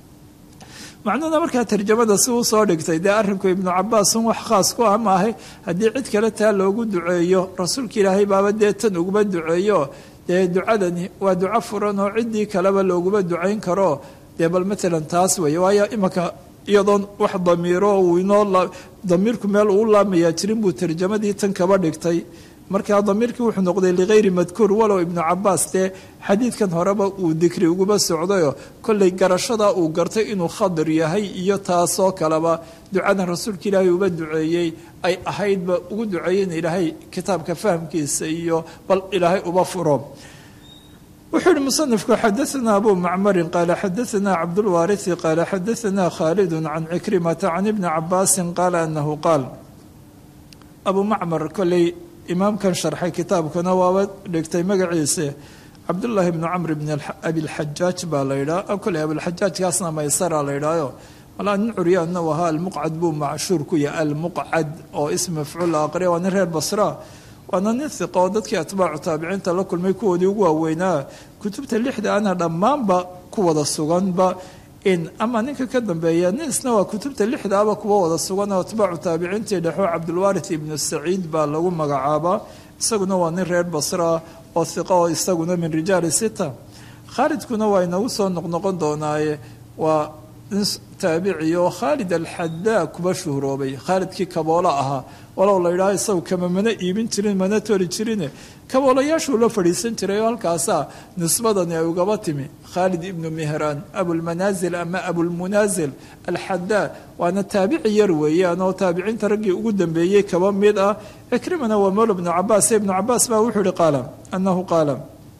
macnuhuna markaa tarjamada si uu soo dhigtay dee arrinku ibnu cabaasun wax khaas ku ah maahay haddii cid kale taa loogu duceeyo rasuulka ilaahay baaba dee tan uguba duceeyo dee ducadani waa duco furan oo ciddii kaleba looguba ducayn karo dee bal matalan taas weeye waayo imanka iyadoon wax damiiro uu inoo damiirku meel uu laamayaa jirin buu tarjamadii tan kaba dhigtay markaa damiirkii wuxuu noqday ligayri madkuur walow ibnu cabaas dee xadiidkan horeba uu dikri uguba socdayo kollay garashadaa uu gartay inuu khadir yahay iyo taasoo kaleba ducadan rasuulka ilaahay uba duceeyey ay ahaydba ugu duceeyey in ilaahay kitaabka fahamkiisa iyo bal ilaahay uba furo wuxuu yihi musanifku xadaanaa abu macmarin qaala xadaanaa cabdulwaariثi qaala xadaanaa khaalidu can cikrimata can ibni cabaasin qaala anahu qaal abu macmar kolley imaamkan sharxay kitaabkuna waaba dhigtay magaciisa cabdullaahi bnu camr bn abilxajaaj baa la yidhaha kolley abilxajaajkaasna maysara la yidhaayo malaa nin curyaanna u ahaa almuqcad buu macshuur ku yahay almuqcad oo ism mafcuul la aqriya waa nin reer basra waana nin hiqa oo dadkii atbaacu taabiciinta la kulmay kuwoodii ugu waaweynaa kutubta lixda ana dhammaanba ku wada suganba in ama ninka ka dambeeya nin isna waa kutubta lixdaaba kuwa wada sugan oo atbaacu taabiciintii dhexo cabdulwaarith ibnu saciid baa lagu magacaabaa isaguna waa nin reer basra oo hiqa oo isaguna min rijaali sita khaalidkuna waa inagu soo noqnoqon doonaaye waa nin taabici oo khaalid alxadaa kuba shuhroobay khaalidkii kaboola ahaa walow la yidhaha isagu kama mana iibin jirin mana tori jirine kaboolayaashuu la fadhiisan jiray oo halkaasaa nisbadani ay ugaba timi khaalid ibnu mihraan abulmanaasil ama abulmunaasil alxadaa waana taabici yar weeyaan oo taabiciinta raggii ugu dambeeyey kaba mid ah cikrimana waa mawla bnu cabaas ibnu cabaas baa wuxuu ihi qaala anahu qaala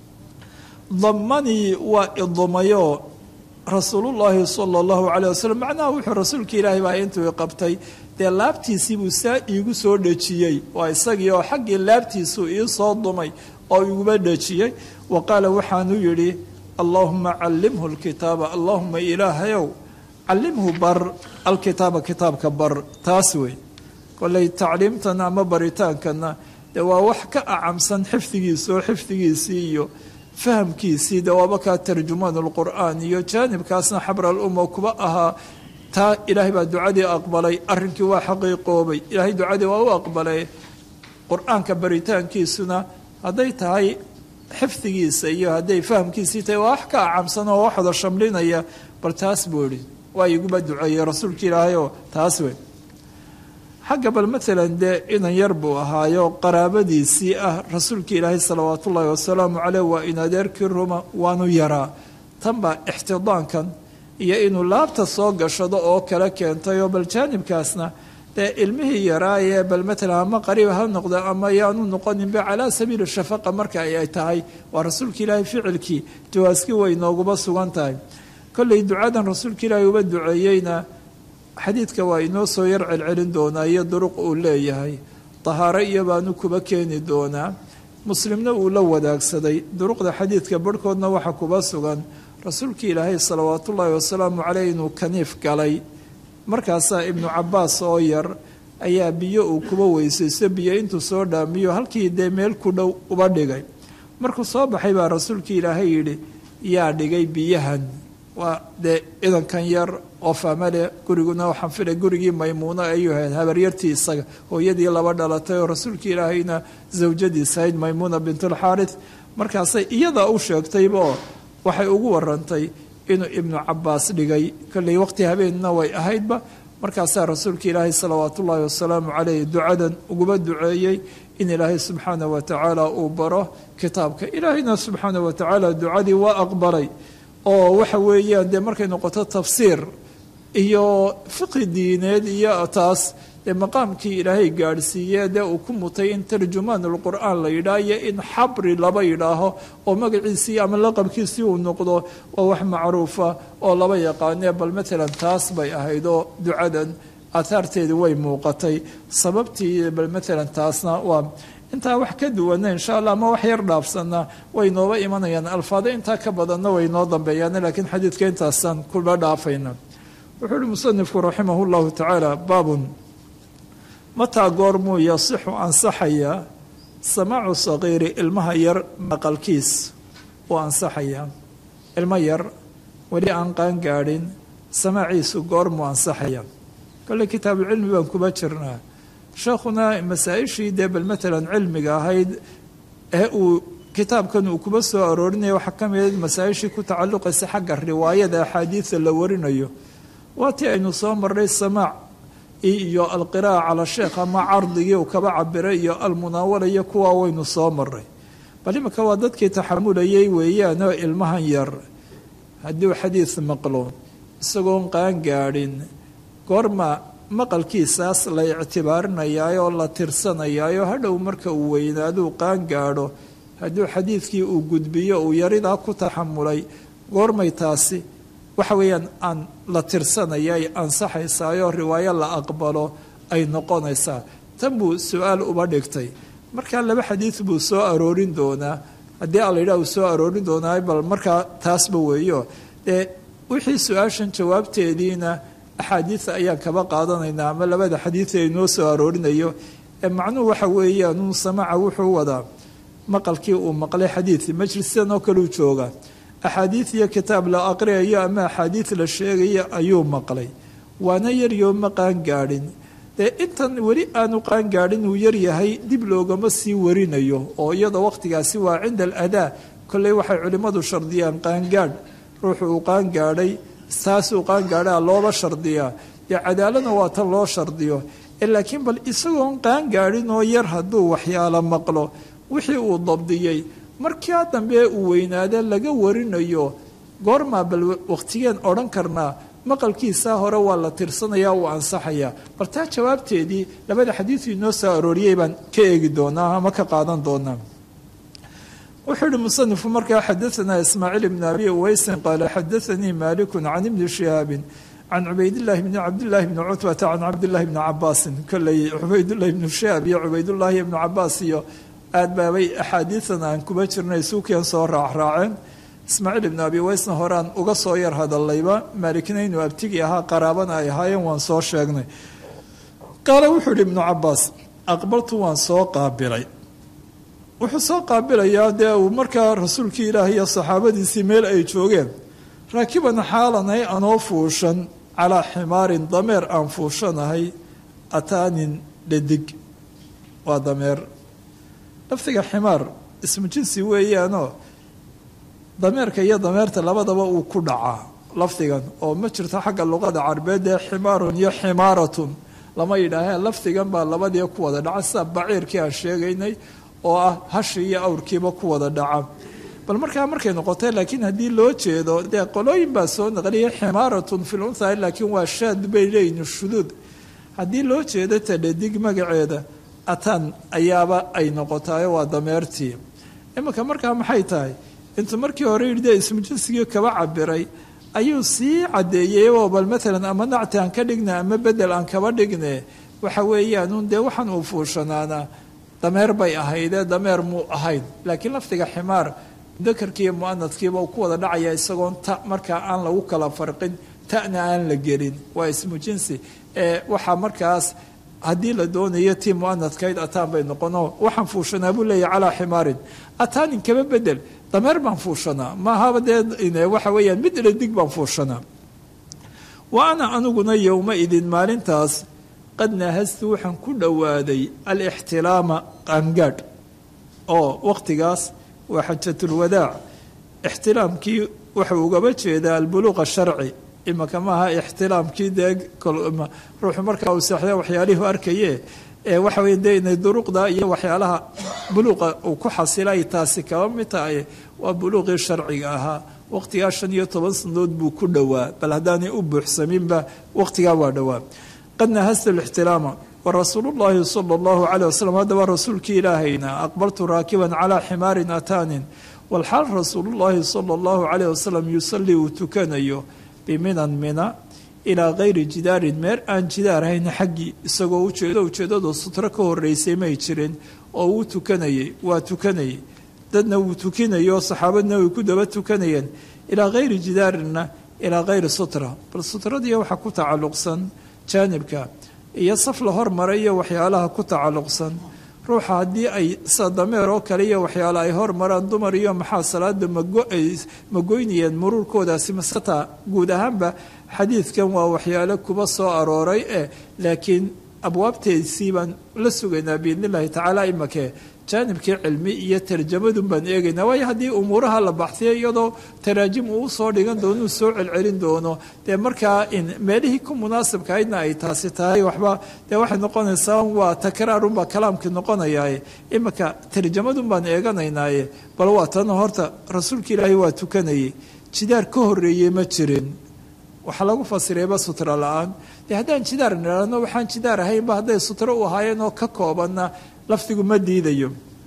damanii waa idumayo rasuulullaahi sala allahu caleyh wasalam macnaha wuxuu rasuulka ilaahay baa intuu qabtay dee laabtiisii buu saa iigu soo dhejiyey waa isagii oo xaggii laabtiisuu ii soo dumay oo iguba dhejiyey wa qaala waxaanu yidhi allaahuma callimhu lkitaaba allaahuma ilaahayow callimhu bar alkitaaba kitaabka bar taas wey kolley tacliimtan ama baritaankana dee waa wax ka acamsan xifdigiisa oo xifdigiisii iyo fahamkiisii dee waaba kaa tarjumaan lqur'aan iyo jaanibkaasna xabr alumma kuba ahaa taa ilaahay baa ducadii aqbalay arrinkii waa xaqiiqoobay ilaahay ducadii waa u aqbalay qur-aanka baritaankiisuna hadday tahay xifdigiisa iyo hadday fahamkiisii tahay waa wax ka acamsan oo wax wada shamlinaya bal taas buu ihi waa iguba duceeyey rasuulka ilaahayoo taas wey xagga bal maalan dee inan yar buu ahaayo qaraabadiisii ah rasuulka ilaahay salawaat ullaahi wasalaamu caleyh waa in adeerkii ruma waanu yaraa tan baa ixtidaankan iyo inuu laabta soo gashado oo kale keentay oo bal jaanibkaasna dee ilmihii yaraayee bal maalan ama qariib ha noqda ama yaanu noqoninba calaa sabiili shafaqa marka ay tahay waa rasuulka ilaahay ficilkii jawaaskii way nooguba sugan tahay kolley ducadan rasuulka ilaahay uba duceeyeyna xadiidka waa inoo soo yar celcelin doonaa iyo duruq uu leeyahay tahaaro iyo baanu kuba keeni doonaa muslimna uu la wadaagsaday duruqda xadiidka barhkoodna waxa kuba sugan rasuulkii ilaahay salawaatullaahi wasalaamu caleyh inuu kaniif galay markaasaa ibnu cabaas oo yar ayaa biyo uu kuba weysaysto biyo intuu soo dhaamiyo halkii dee meel ku dhow uba dhigay markuu soo baxay baa rasuulkii ilaahay yidhi yaa dhigay biyahan waa dee idankan yar oo faamale guriguna waxaan filay gurigii maymuuno ayuu ahayd habaryartii isaga hooyadii laba dhalatay oo rasuulka ilaahayna zawjadiisa ahayd maymuuna bintulxaarith markaasay iyadaa u sheegtaybaoo waxay ugu warantay inuu ibnu cabaas dhigay kolley waqti habeenna way ahaydba markaasaa rasuulka ilaahay salawaatu ullaahi wasalaamu caleyh ducadan uguba duceeyey in ilaahay subxaana wa tacaala uu baro kitaabka ilaahayna subxaana wa tacaala ducadii waa aqbalay oo waxa weeyaan dee markay noqoto tafsiir iyo fiqi diineed iyo taas dee maqaamkii ilaahay gaadhsiiye dee uu ku mutay in tarjumaan lqur'aan la yidhaah iyo in xabri laba yidhaaho oo magaciisii ama laqabkiisii uu noqdo waa wax macruufa oo laba yaqaanee bal maalan taas bay ahayd oo ducadan aathaarteedii way muuqatay sababtii bal maalan taasna waa intaa wax ka duwana insha allah ama wax yar dhaafsanna way nooba imanayaan alfaado intaa ka badanna way noo dambeeyaan laakiin xadiidka intaasaan kula dhaafayna wuxuu uhi musanifku raximah llahu tacaala baabun mataa goormuu yasixu ansaxayaa samaacu saqiiri ilmaha yar maqalkiis uu ansaxayaa ilmo yar weli aan qaan gaadhin samaaciisu goormuu ansaxaya kolley kitaabucilmi baan kuba jirnaa sheekhuna masaa-ishii dee bal maalan cilmiga ahayd ee uu kitaabkan uu kuba soo aroorinaya waxaa ka mid masaa-ishii ku tacalluqaysa xagga riwaayada axaadiida la warinayo waa tii aynu soo marray samaac iyo alqiraa'a cala sheekh ama cardigii uu kaba cabiray iyo almunaawala iyo kuwaa waynu soo maray bal iminka waa dadkii taxamulayay weeyaanoo ilmahan yar hadduu xadiid maqlo isagoon qaan gaadhin goorma maqalkiisaas la ictibaarinayaayoo la tirsanayaayo hadhow marka uu weynaaduu qaan gaadho hadduu xadiidkii uu gudbiyo uu yaridaa ku taxamulay goormay taasi waxa weeyaan aan la tirsanaya ay ansaxaysaayoo riwaayo la aqbalo ay noqonaysaa tan buu su-aal uba dhigtay markaa laba xadiid buu soo aroorin doonaa haddii a la yidhaha uu soo aroorin doonaa bal markaa taasba weeyo dee wixii su-aashan jawaabteediina axaadiida ayaan kaba qaadanaynaa ama labada xadiid ee inoo soo aroorinayo ee macnuhu waxa weeyaan uu samaca wuxuu wadaa maqalkii uu maqlay xadiid majlistan oo kaleu jooga axaadiid iyo kitaab la aqriyayo ama axaadiid la sheegayo ayuu maqlay waana yaryo ma qaan gaadhin dee intan weli aanu qaan gaadhin uu yaryahay dib loogama sii warinayo oo iyada waqtigaasi waa cinda aladaa kolley waxay culimmadu shardiyaan qaangaadh ruuxu uu qaan gaadhay saasuu qaan gaadhaa looba shardiyaa dee cadaaladna waa tan loo shardiyo laakiin bal isagoon qaan gaadhin oo yar hadduu waxyaalo maqlo wixii uu dabdiyey markaa dambe uu weynaada laga warinayo goormaa bal waqtigeen odhan karnaa maqalkiisaa hore waa la tirsanaya uu ansaxayaa bal taa jawaabteedii labada xadiidu inoo soo arooriyey baan ka eegi doonaa ama ka qaadan doonaa wuxuu yihi musanifku markaa xadaanaa ismaaciil ibn abi uweysin qaala xadaanii maaliku can ibni shihaabin can cubaydillaahi bni cabdillaahi bni cutbata can cabdillahi bni cabaasin kolley cubaydullahi bnu shihaab iyo cubaydullaahi ibnu cabaas iyo aad baabay axaadiidan aan kuba jirnay suukian soo raacraaceen ismaaciil ibnu abi weysna horaan uga soo yar hadallayba maalikna inuu abtigi ahaa qaraabana ay ahaayeen waan soo sheegnay qaala wuxuu yihi ibnu cabaas aqbaltu waan soo qaabilay wuxuu soo qaabilayaa dee uu markaa rasuulkii ilaahi iyo saxaabadiisii meel ay joogeen raakiban xaalanay anoo fuushan calaa ximaarin dameer aan fuushanahay ataanin dhadig waa dameer lafdiga ximaar ismu jinsi weeyaanoo dameerka iyo dameerta labadaba uu ku dhacaa lafdigan oo ma jirto xagga luqada carbeed ee ximaarun iyo ximaaratun lama yidhaaheen lafdigan baa labadii ku wada dhaca sida baciirkii aan sheegaynay oo ah hashi iyo awrkiiba ku wada dhaca bal markaa markay noqotay laakiin haddii loo jeedo dee qolooyin baa soo naqliyay ximaaratun fil untha laakiin waa shaad bay leeyihin shuduud haddii loo jeedo tadhadig magaceeda atan ayaaba ay noqotaayo waa dameertii iminka markaa maxay tahay intuu markii hore yidhi dee ismu jinsigii kaba cabiray ayuu sii caddeeyey oo bal maalan ama nacti aan ka dhigna ama bedel aan kaba dhigne waxa weeyaanuun dee waxaan uu fuushanaanaa dameer bay ahaydee dameer muu ahayn laakiin lafdiga ximaar dakarkiiyo mu'anadkiiba uu ku wada dhacaya isagoon ta markaa aan lagu kala farqin ta'na aan la gelin waa ismu jinsi ee waxaa markaas haddii la doonayo tii mu'anadkayd ataan bay noqono waxaan fuushanaa buu leeyahy calaa ximaarin ataanin kaba bedel dameer baan fuushanaa maahaba dee waxa weeyaan mid dhadig baan fuushanaa wa ana aniguna yowma idin maalintaas qad nahastu waxaan ku dhowaaday alixtilaama qaangaadh oo waqtigaas waa xajatulwadaac ixtilaamkii wuxuu ugaba jeedaa albuluuqa sharci imaka maaha ixtilaamkii dee ruuxu markaa uu seexda waxyaalihii arkaye ee waxa weye dee inay duruqda iyo waxyaalaha buluuqa uu ku xasilay taasi kaba mid tahay waa buluuqii sharciga ahaa waqtigaa shan iyo toban sanadood buu ku dhowaa bal haddaanay u buuxsaminba waqtigaa waa dhowaa qad nahasta alixtilaama warasuulu llaahi sala allahu caleyh wasalam haddaba rasuulkii ilaahayna aqbaltu raakiban calaa ximaarin ataanin walxaal rasuulullaahi sala allahu caleyh wasalam yusalii uu tukanayo biminan mina ilaa kayri jidaarin meer aan jidaar hayn xaggii isagoo ujeedo ujeedadu sutro ka horeysay may jirin oo uu tukanayay waa tukanayay dadna wuu tukinayo saxaabadna way ku daba tukanayeen ilaa kayri jidaarinna ilaa kayri sutra bal sutradii waxaa ku tacalluqsan jaanibka iyo saf la hormaray iyo waxyaalaha ku tacalluqsan ruuxa haddii ay sida dameer oo kale iyo waxyaale ay hormaraan dumar iyo maxaa salaada ma goynayeen muruurkoodaasi masetaa guud ahaanba xadiidkan waa waxyaale kuba soo arooray eh laakiin abwaabteedisii baan la sugaynaa biidn illahi tacaala imakee jaanibkii cilmi iyo tarjamadun baan eegaynaa waayo haddii umuuraha la baxsiyo iyadoo taraajim uu usoo dhigan doono uu soo celcelin doono dee markaa in meelihii ku munaasibkahaydna ay taasi tahay waxba dee waxay noqonaysaa waa takraarunbaa kalaamkii noqonayaaye iminka tarjamadun baan eeganaynaaye bal waa tan horta rasuulka ilaahay waa tukanayay jidaar ka horeeyey ma jirin waxaa lagu fasirayba sutro la-aan dee haddaan jidaar nidhaahno waxaan jidaar ahaynba hadday sutro u ahaayeen oo ka koobanna lafdigu ma diidayo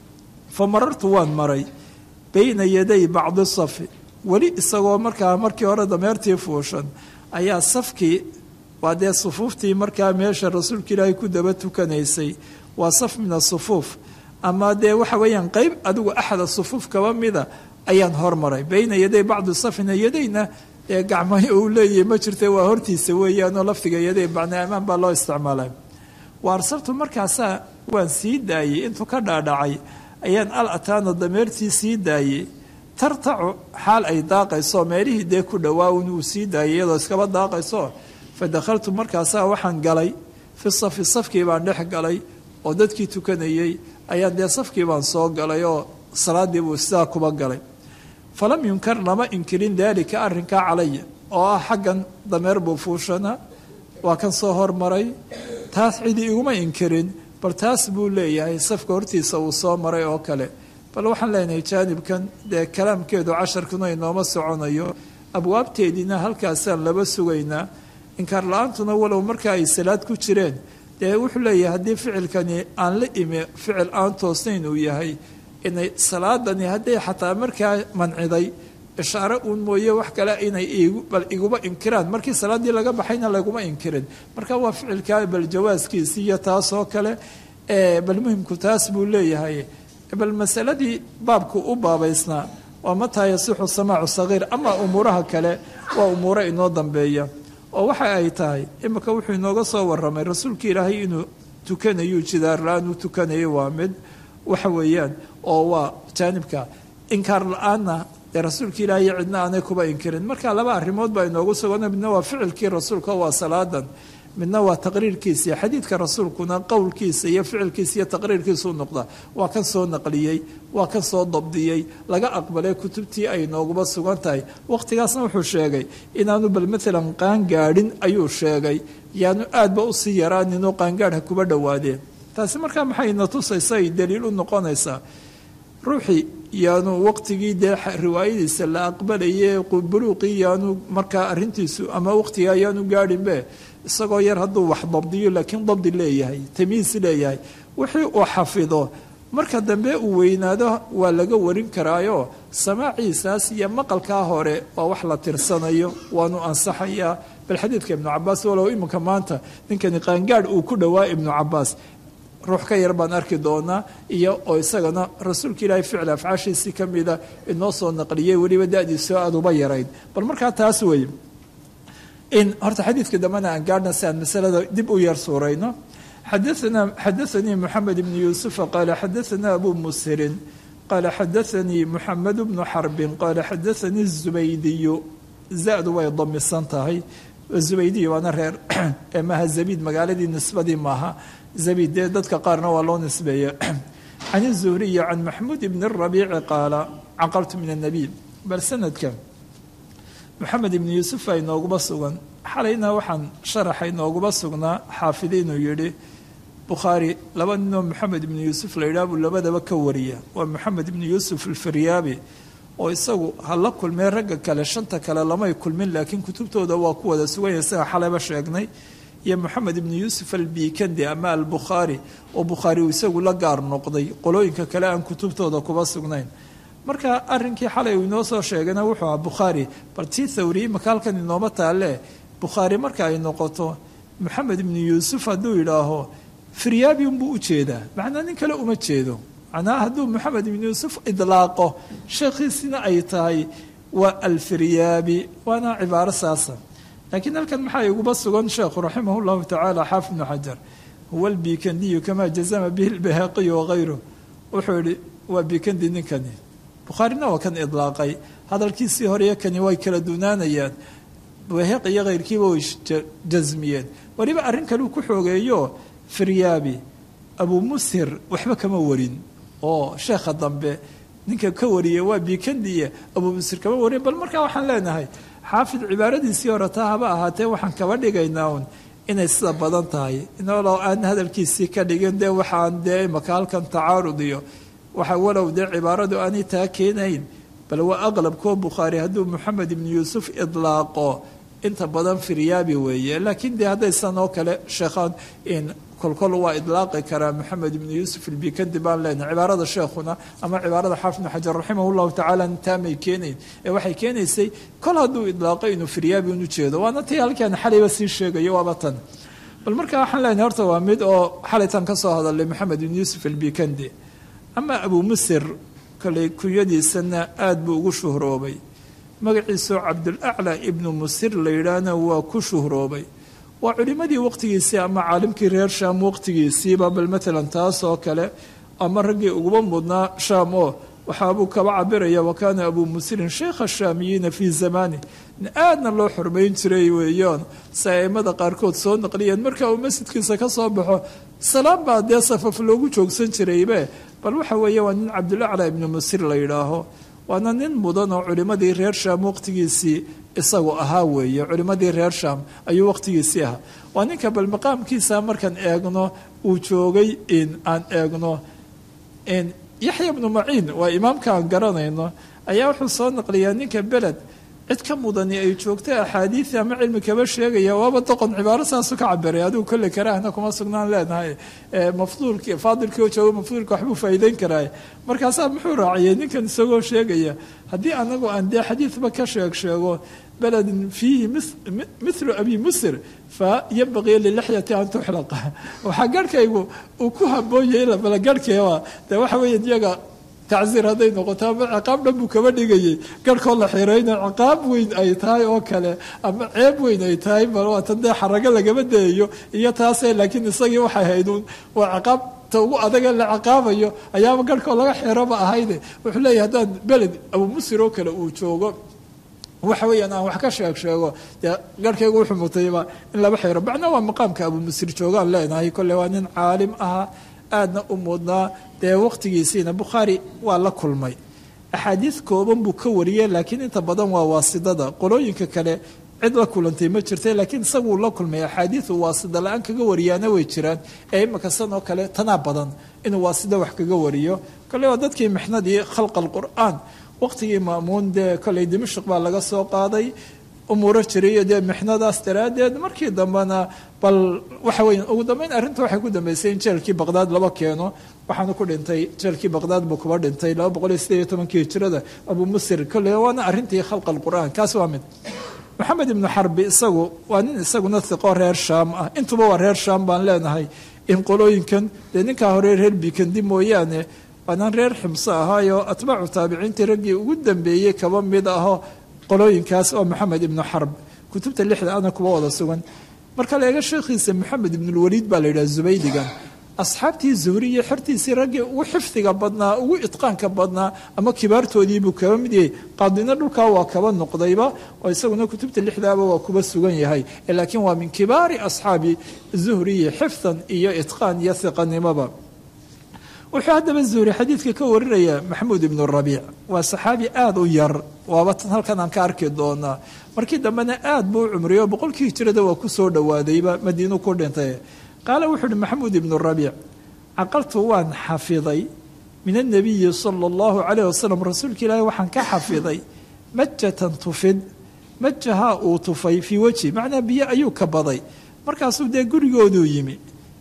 fa marartu waan maray bayna yaday bacdi safi weli isagoo markaa markii hore dameertii fuushan ayaa safkii waa dee sufuuftii markaa meesha rasuulka ilaahay ku daba tukanaysay waa saf min asufuuf ama dee waxa weeyaan qeyb adigu axada sufuuf kaba mida ayaan hormaray bayna yaday bacdi safina yadayna ee gacmayo uu leeyahay ma jirta waa hortiisa weeyaanoo lafdiga yaday bacna amaan baa loo isticmaalay wa arsaltu markaasaa waan sii daayey intuu ka dhaadhacay ayaan al ataana dameertii sii daayey tartacu xaal ay daaqayso meelihii dee ku dhowaawn uu sii daayay iyadoo iskaba daaqayso fa dakhaltu markaasaa waxaan galay fi safi safkii baan dhex galay oo dadkii tukanayey ayaan dee safkii baan soo galay oo salaadii buu sidaa kuba galay falam yunkar lama inkirin daalika arrinkaa calaya oo ah xaggan dameer buu fuushana waa kan soo hormaray taas cidi iguma inkirin bal taas buu leeyahay safka hortiisa uu soo maray oo kale bal waxaan leenahay jaanibkan dee kalaamkeedu casharkuna inooma soconayo abwaabteediina halkaasaan laba sugaynaa inkaar la-aantuna walow marka ay salaad ku jireen dee wuxuu leeyahay haddii ficilkani aan la imi ficil aan toosnayn uu yahay inay salaadani hadday xataa markaa manciday ishaare uun mooye wax kale inay bal iguba inkiraan markii salaaddii laga baxayna laguma inkirin marka waa ficilkaa bal jawaaskiisi iyo taasoo kale bal muhimku taas buu leeyahay bal masaladii baabku u baabaysnaa waa mataa yasixu samaacu sagiir ama umuuraha kale waa umuuro inoo dambeeya oo waxa ay tahay imika wuxuu inooga soo waramay rasuulka ilaahay inuu tukanayu jidaar la-aan uu tukanayay waa mid waxa weeyaan oo waa jaanibka inkaar la-aanna dee rasuulka ilaahay cidna aanay kuba inkirin marka laba arrimood baa inoogu sugana midna waa ficilkii rasuulka waa salaadan midna waa taqriirkiisa iyo xadiidka rasuulkuna qowlkiisa iyo ficilkiisa iyo taqriirkiisa u noqda waa kan soo naqliyey waa kan soo dabdiyey laga aqbalay kutubtii ay nooguba sugan tahay waqtigaasna wuxuu sheegay inaanu bal maalan qaangaadhin ayuu sheegay yaanu aadba usii yaraaninoo qaangaadha kuba dhowaadeen taasi markaa maxay ina tusaysa ay daliil u noqonaysaa ruuxii yaanu waqtigii dee riwaayadiisa la aqbalayay buluuqii yaanu markaa arintiisu ama waqtigaa yaanu gaadhinbe isagoo yar hadduu wax dabdiyo laakiin dabdi leeyahay tamiis leeyahay wixii uu xafido marka dambe uu weynaado waa laga warin karaayo samaaciisaas iyo maqalkaa hore waa wax la tirsanayo waanu ansaxayaa bal xadiidka ibnu cabaas walow iminka maanta ninkani qaangaadh uu ku dhowaa ibnu cabaas ruux ka yar baan arki doonaa iyo oo isagana rasuulka ilaahay ficil afcaashiisii ka mida inoo soo naqliyey weliba da-diisoo aada uba yarayd bal markaa taas weeye in horta xadiidka dambena aan gaadhna si aan masalada dib u yar suurayno xadaana xadaanii moxamed ibnu yuusufa qaala xadaana abu mushirin qaala xadaanii moxamed bnu xarbin qaala xadaanii zubaydiyu za-du way damisan tahay zubaydiyu waana reer ee maaha zabiid magaaladii nisbadii maaha zabiid dee dadka qaarna waa loo nisbeeya can izuhriyi can maxmuud ibni rabiici qaala caqaltu min annabiy bal sanadka moxamed ibnu yuusuf a inooguba sugan xalayna waxaan sharaxa inooguba sugnaa xaafidi inuu yidhi bukhaari laba ninoo moxamed ibnu yuusuf la yidhaha buu labadaba ka wariya waa moxamed ibnu yuusuf alfaryaabi oo isagu ha la kulmee ragga kale shanta kale lamay kulmin laakiin kutubtooda waa ku wada suganya isaga xalayba sheegnay iyo moxamed ibnu yuusuf albikandi ama albukhaari oo bukhaari uu isagu la gaar noqday qolooyinka kale aan kutubtooda kuba sugnayn marka arrinkii xalay uu inoo soo sheegayna wuxuu ahaa bukhaari bal tii thawri imaka halkan inooma taalle bukhaari marka ay noqoto moxamed ibnu yuusuf hadduu yidhaaho firyaabi unbuu u jeedaa macnaa nin kale uma jeedo macnaa hadduu moxamed ibnu yuusuf idlaaqo sheekhiisina ay tahay waa alfiryaabi waana cibaaro saasa laakiin halkan maxaa iguba sugan sheekhu raximah llahu tacaala xaafid ibnu xajar huwa albikandiyu kamaa jazama bihi lbahaqiyu wagayruh wuxuu yihi waa bikandi ninkani bukhaarina waa kan idlaaqay hadalkiisii horeyo kani way kala dunaanayaan baheq iyo keyrkiiba way jasmiyeen weliba arrin kale uu ku xoogeeyo firyaabi abuu mushir waxba kama warin oo sheekha dambe ninka ka wariyay waa bikandiye abuu musir kama wariya bal markaa waxaan leenahay xaafid cibaaradiisii hore taa haba ahaatee waxaan kaba dhigaynaa un inay sida badan tahay inolo aan hadalkiisii ka dhigin dee waxaan dee imaka halkan tacaarud iyo waxa walow dee cibaaradu aanay taa keenayn bal waa aqlabkoo bukhaari hadduu moxamed ibnu yuusuf idlaaqo inta badan firyaabi weeye laakiin dee haddaysan oo kale sheekhaan in kolkol waa idlaaqi karaa moxamed ibnu yuusuf ilbikandi baan leenahay cibaarada sheekhuna ama cibaarada xaafid ibnu xajar raximah llahu tacaala taamay keenayn ee waxay keenaysay kol hadduu idlaaqo inuu firyaabi un ujeedo waana tii halkaan xalayba sii sheegayo waaba tan bal markaa waxaan leenahay horta waa mid oo xalaytan ka soo hadalay moxamed ibnu yuusuf ilbikandi ama abuu musir koley kunyadiisana aada buu ugu shuhroobay magaciisoo cabdulaclaa ibnu musir la yidhaahna waa ku shuhroobay waa culimmadii waqtigiisii ama caalimkii reer shaam waqtigiisiiba bal matalan taas oo kale ama raggii uguba mudnaa shaam oo waxaabuu kaba cabiraya wa kaana abuu musirin sheikha shaamiyiina fii zamani aadna loo xurmayn jiray weeyaan si aimada qaarkood soo naqliyeen marka uu masjidkiisa ka soo baxo salaam baa dee safaf loogu joogsan jiraybe bal waxa weeye waa nin cabdulaclaa ibnu musir la yidhaaho waana nin mudan oo culimmadii reer shaam waqtigiisii isagu ahaa weeye culimmadii reer shaam ayuu waqtigiisii ahaa waa ninka bal maqaamkiisa markaan eegno uu joogay in aan eegno in yaxya bnu maciin waa imaamka aan garanayno ayaa wuxuu soo naqliyaa ninka beled cid ka mudani ay joogta axaadiida ama cilmi kaba sheegaya waaba doqon cibaaro saasu ka cabiray adigu kolle karaahna kuma sugnaan leenahay mafduulki faadilkii oo joogo mafduulka waxbuu faa'iideyn karaa markaasaa muxuu raaciyay ninkan isagoo sheegaya haddii anagu aan dee xadiidba ka sheeg sheego beledin fiihi mithlu abi musir fa yambaqii lilixyati an tuxlaqa waxaa garhkaygu uu ku haboonyay bala garhkeeba dee waxa weeye iyaga tacsiir hadday noqoto ama ciqaab dhan buu kaba dhigayay garhkoo la xirayna ciqaab weyn ay tahay oo kale ama ceeb weyn ay tahay bal waa tan dee xarago lagama dayayo iyo taase laakiin isagii waxay hayduun waa ciqaab ta ugu adaga la ciqaabayo ayaaba garhkoo laga xiraba ahayde wuxuu leeyahy haddaan beled abuu musir oo kale uu joogo waxa weeyaan aan wax ka sheeg sheego dee garhkaygu wuxuu mutayba in laba xiro bacna waa maqaamka abuu musir joogaan leenahay kolle waa nin caalim ahaa aadna u mudnaa dee waqtigiisiina bukhaari waa la kulmay axaadiid kooban buu ka wariyey laakiin inta badan waa waasidada qolooyinka kale cid la kulantay ma jirta laakiin isaguu la kulmay axaadiidu waasida la-aan kaga wariyaana way jiraan ee imaka san oo kale tanaa badan inuu waasida wax kaga wariyo kole waa dadkii mixnadii khalqa alqur'aan waqtigii maamuun dee koley dimashq baa laga soo qaaday umuuro jiriyo dee mixnadaas daraaddeed markii dambena bal waxa weya ugu dambeyn arrinta waxay ku dambeysay in jeelkii baqdaad laba keeno waxaana ku dhintay jeelkii baqdaad buu kuba dhintay laba boqol iyo sideed iyo tobankii hijirada abuu musir kolle waana arrintii khalqa alqur'aan kaas waa mid maxamed ibnu xarbi isagu waa nin isaguna hiqo reer shaam ah intuba waa reer shaam baan leenahay in qolooyinkan dee ninkaa hore reer bikandi mooyaane waanaan reer ximso ahaayo atbaacu taabiciintii raggii ugu dambeeyey kaba mid aho qolooyinkaas oo maxamed ibnu xarb kutubta lixda ana kuwa wada sugan marka la eega sheekhiisa maxamed ibnulwaliid baa la yidhaha zubaydigan asxaabtii zuhri iyo xertiisii raggii ugu xifdiga badnaa ugu itqaanka badnaa ama kibaartoodiibuu kaba mid yahay qaadina dhulkaa waa kaba noqdayba oo isaguna kutubta lixdaaba waa kuba sugan yahay laakiin waa min kibaari asxaabi zuhriyi xifdan iyo itqaan iyo hiqanimoba wuxuu haddaba zuhri xadiidka ka warinaya maxamuud ibnu rabiic waa saxaabi aada u yar waaba tan halkan aan ka arki doonaa markii dambena aad buu u cumriyo boqolkii hijirada waa ku soo dhowaadayba madiinu ku dhintay qaala wuxuu uhi maxamuud ibnu rabiic caqaltu waan xafiday min annabiyi sala allahu calayh wasalam rasuulka ilaahi waxaan ka xafiday majatan tufid majahaa uu tufay fii wejhi macnaa biyo ayuu ka baday markaasuu dee gurigooduu yimi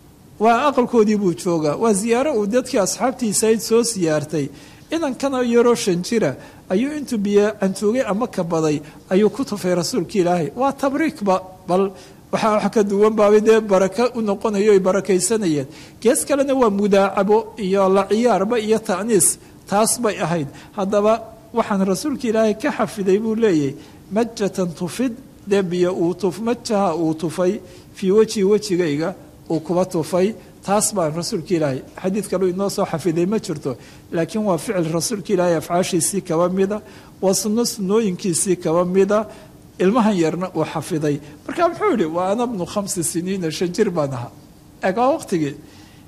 waa aqalkoodii buu joogaa waa ziyaaro uu dadkii asxaabtiisayd soo siyaartay inankana yaroo shan jira ayuu intuu biyo cantuugay ama ka baday ayuu ku tufay rasuulka ilaahay waa tabriikba bal waxaa wax ka duwan baabay dee baraka u noqonayo ay barakaysanayeen gees kalena waa mudaacabo iyo la ciyaarba iyo ta'niis taas bay ahayd haddaba waxaan rasuulka ilaahay ka xafiday buu leeyahy majatan tufid dee biyo uu tuf majaha uu tufay fii wejhi wejigayga uu kuba tufay taas baan rasuulka ilaahay xadiid kaleu inoo soo xafiday ma jirto laakiin waa ficil rasuulka ilaahay afcaashiisii kaba mida waa sunno sunnooyinkiisii kaba mida ilmahan yarna uu xafiday marka muxuu yihi waa ana bnu khamsi siniina shan jir baan ahaa eeg waa waqtigii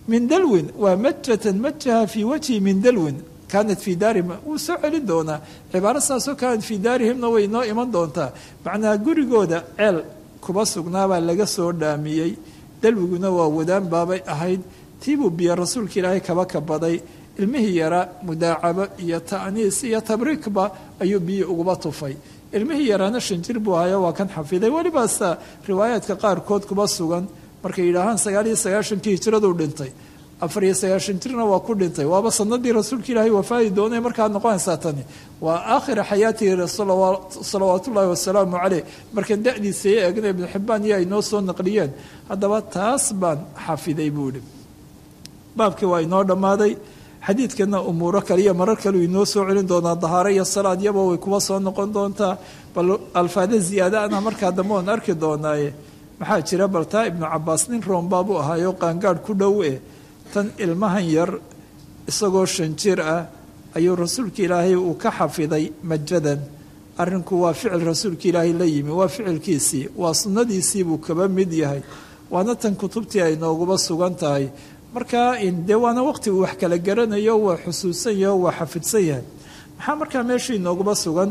min dalwin waa majatan majaha fii wajhi min dalwin kaanat fii daarihim wuu soo celin doonaa cibaaro saasoo kaanat fii daarihimna way noo iman doontaa macnaha gurigooda ceel kuba sugnaabaa laga soo dhaamiyey dalwiguna waa wadaan baabay ahayd tiibuu biyo rasuulka ilaahay kaba kabaday ilmihii yaraa mudaacabo iyo ta'niis iyo tabriikba ayuu biyo uguba tufay ilmihii yaraana shanjir buu ahayo waa kan xafiday welibaasa riwaayaadka qaarkood kuba sugan markay yidhaahaan sagaal iyo sagaashankii hijraduu dhintay afar iyo sagaashan jirna waa ku dhintay waaba sanadii rasuulka ilaahay wafaadi doonay markaa noqonaysaa tani waa aakhira xayaatihi salawaat ullaahi wasalaamu caleyh markaan da-diisa iyo eegna ibnu xibbaan iyo ay noo soo naqliyeen haddaba taas baan xafiday buu ihi baabkii waa inoo dhammaaday xadiidkana umuuro kale iyo marar kale uu inoo soo celin doonaa dahaaro iyo salaad yaba way kuwa soo noqon doontaa bal alfaada ziyaadaana markaa dambe oon arki doonaaye maxaa jira bal taa ibnu cabaas nin roombaabuu ahaayo qaangaadh ku dhow eh tan ilmahan yar isagoo shan jir ah ayuu rasuulka ilaahay uu ka xafiday majadan arrinku waa ficil rasuulka ilaahay la yimi waa ficilkiisii waa sunnadiisii buu kaba mid yahay waana tan kutubtii ay nooguba sugan tahay markaa dee waana waqti uu wax kala garanayo waa xusuusan yahay o waa xafidsan yahay maxaa markaa meesha inooguba sugan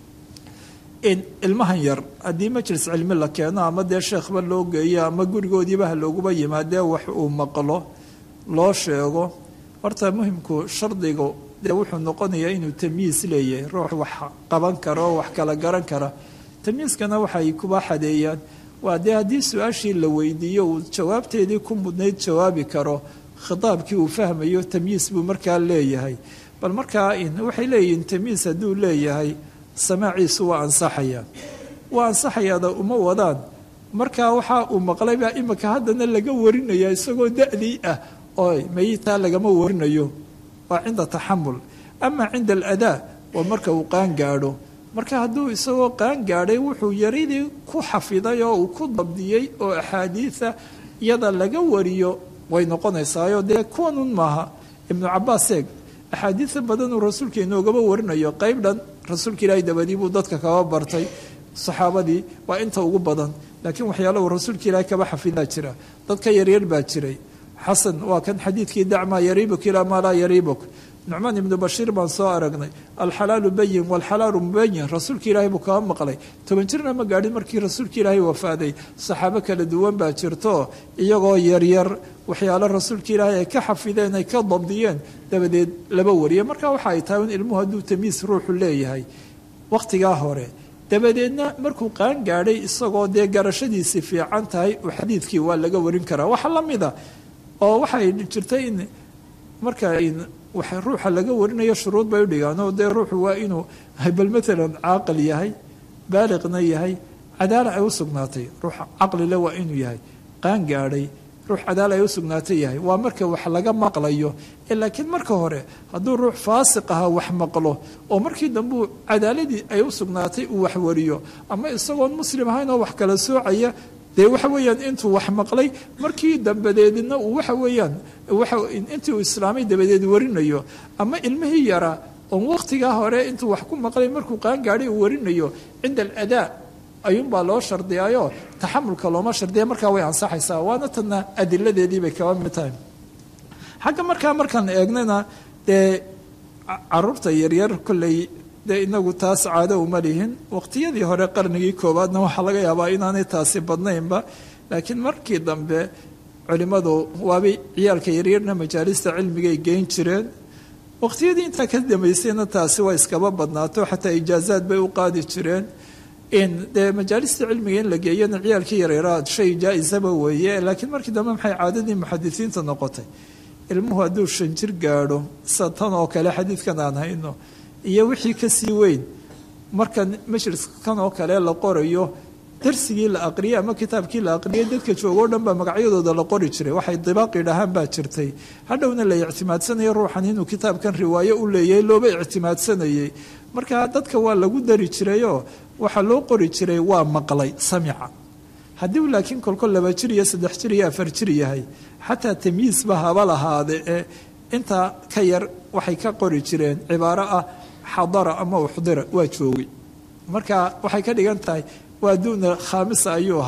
ilmahan yar haddii majlis cilmi la keeno ama dee sheekhba loo geeyo ama gurigoodiiba ha looguba yimaadee wax uu maqlo loo sheego horta muhimku shardigu dee wuxuu noqonayaa inuu tamyiis leeyahay ruux wax qaban kara oo wax kala garan kara tamyiiskana waxay kuba xadeeyaan waa dee haddii su-aashii la weydiiyo uu jawaabteedii ku mudnayd jawaabi karo khitaabkii uu fahmayo tamyiis buu markaa leeyahay bal markaa waxay leeyihiin tamyiis hadduu leeyahay samaaciisu waa ansaxaya waa ansaxayaada uma wadaan markaa waxaa uu maqlaybaa imika haddana laga warinaya isagoo da-dii ah oo mayitaa lagama warinayo waa cinda taxamul ama cinda aladaa waa marka uu qaan gaadho marka hadduu isagoo qaan gaadhay wuxuu yaridii ku xafiday oo uu ku dabdiyey oo axaadiida iyada laga wariyo way noqonaysaayo dee kuwanun maaha ibnu cabaas eeg axaadiida badanuu rasuulka inoogaba warinayo qayb dhan rasuulka ilaahay dabadii buu dadka kaba bartay saxaabadii waa inta ugu badan laakiin waxyaala uu rasuulka ilaahay kaba xafidaa jira dadka yaryar baa jiray xasan waa kan xadiidkii dacmaa yariibuk ilaa maa laa yariibuk nucmaan ibnu bashiir baan soo aragnay alxalaalu bayin walxalaalu mubayin rasuulka ilaahay buu kaba maqlay toban jirna ma gaadhin markii rasuulka ilaahay wafaaday saxaabo kala duwan baa jirto iyagoo yaryar waxyaalo rasuulka ilaahay ay ka xafideen ay ka dabdiyeen dabadeed laba wariye marka waxa ay tahay in ilmuhu hadduu tamiis ruuxu leeyahay wakhtigaa hore dabadeedna markuu qaan gaadhay isagoo dee garashadiisii fiican tahay xadiidkii waa laga warin karaa waxa la mida oo waxay jirtay in marka ruuxa laga warinayo shuruud bay udhigaan oo dee ruuxu waa inuu bal maalan caaqil yahay baaliqna yahay cadaala ay u sugnaatay ruux caqlile waa inuu yahay qaan gaadhay ruux cadaala ay u sugnaatay yahay waa marka wax laga maqlayo laakiin marka hore hadduu ruux faasiq ahaa wax maqlo oo markii dambeu cadaaladii ay u sugnaatay uu wax wariyo ama isagoon muslim ahayn oo wax kala soocaya dee waxa weeyaan intuu wax maqlay markii dambadeedna uu waxa weeyaan intii uu islaamay dabadeed warinayo ama ilmihii yaraa oon wakhtigaa hore intuu wax ku maqlay markuu qaan gaadhay uu warinayo cinda aladaa ayuunbaa loo shardiyaayo taxamulka looma shardiya markaa way ansaxaysaa waana tana adiladeedii bay kaba mid tahay xagga markaa markaan eegnana dee caruurta yaryar kolley dee inagu taas caado uma lihin waqtiyadii hore qarnigii koowaadna waxaa laga yaabaa inaanay taasi badnaynba laakiin markii dambe culimmadu waabay ciyaalka yaryarna majaalista cilmigay geyn jireen waqtiyadii intaa ka dambaysayna taasi waa iskaba badnaato xataa ijaazaad bay u qaadi jireen in dee majaalista cilmiga in la geeyana ciyaalkii yaryaraad shay jaa-isaba weeye laakiin markii dambe maxay caadadii muxadisiinta noqotay ilmuhu hadduu shan jir gaadho sida tan oo kale xadiidkan aan hayno iyo wixii kasii weyn marka majliskan oo kale la qorayo darsigii la aqriyay ama kitaabkii la aqriyay dadka joogoo dhan baa magacyadooda la qori jiray waxay dibaaqi dhahaan baa jirtay hadhowna la ictimaadsanaya ruuxan inuu kitaabkan riwaayo u leeyahay looba ictimaadsanayay marka dadka waa lagu dari jirayoo waxaa loo qori jiray waa maqlay samica haddii uu laakiin kolkol laba jir iyo saddex jir iyo afar jir yahay xataa tamyiisba haba lahaade ee intaa ka yar waxay ka qori jireen cibaaro ah xadara ama uxdira waa joogay marka waxay ka dhigan tahay waa duuna khaamisa ayuu ahaa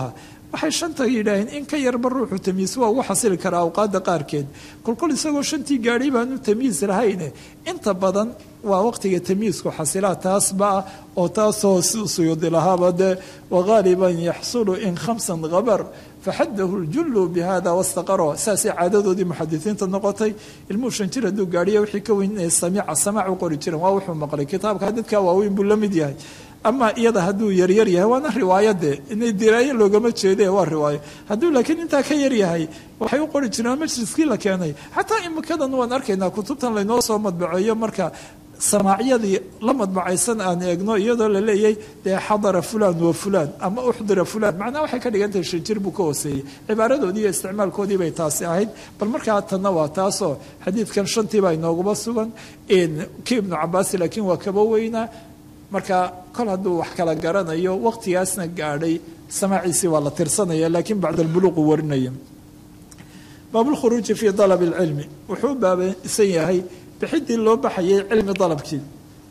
waxay shanta yidhaaheen in ka yarba ruuxu tamyiis waa ugu xasili karaa awqaadda qaarkeed kolkol isagoo shantii gaadhay baanu tamyiis lahayne inta badan waa waqtiga tamyiisku xasilaa taasba ah oo taasoo suyudi lahaaba dee wagaaliban yaxsulu in khamsan habar faxadahu ljullu bihada wastaqaro saasay caadadoodii muxadisiinta noqotay ilmuhu shan jir hadduu gaadhiya wixii ka weyn inay samiica samaac u qori jireen waa wuxuu maqlay kitaabka dadka waaweyn buu la mid yahay ama iyada hadduu yaryar yahay waana riwaayade inay diraayo loogama jeede waa riwaayo hadduu laakiin intaa ka yar yahay waxay u qori jireen majliskii la keenay xataa imikadan waan arkaynaa kutubtan laynoo soo madbaceeyo marka samaacyadii la madbacaysan aan eegno iyadoo la leeyahay dee xadara fulan wa fulan ama uxdira fulan macnaha waxay ka dhigan tahay shanjir buu ka hooseeyey cibaaradoodii iyo isticmaalkoodii bay taasi ahayd bal markaa tanna waa taasoo xadiidkan shantii baa inooguma sugan kii ibnu cabaasi laakiin waa kaba weynaa marka kol hadduu wax kala garanayo waqtigaasna gaadhay samaaciisii waa la tirsanaya laakiin bacda albuluuqu warinaya baabulkhuruuji fii dalab alcilmi wuxuu baabaysan yahay bixidii loo baxayay cilmi dalabkii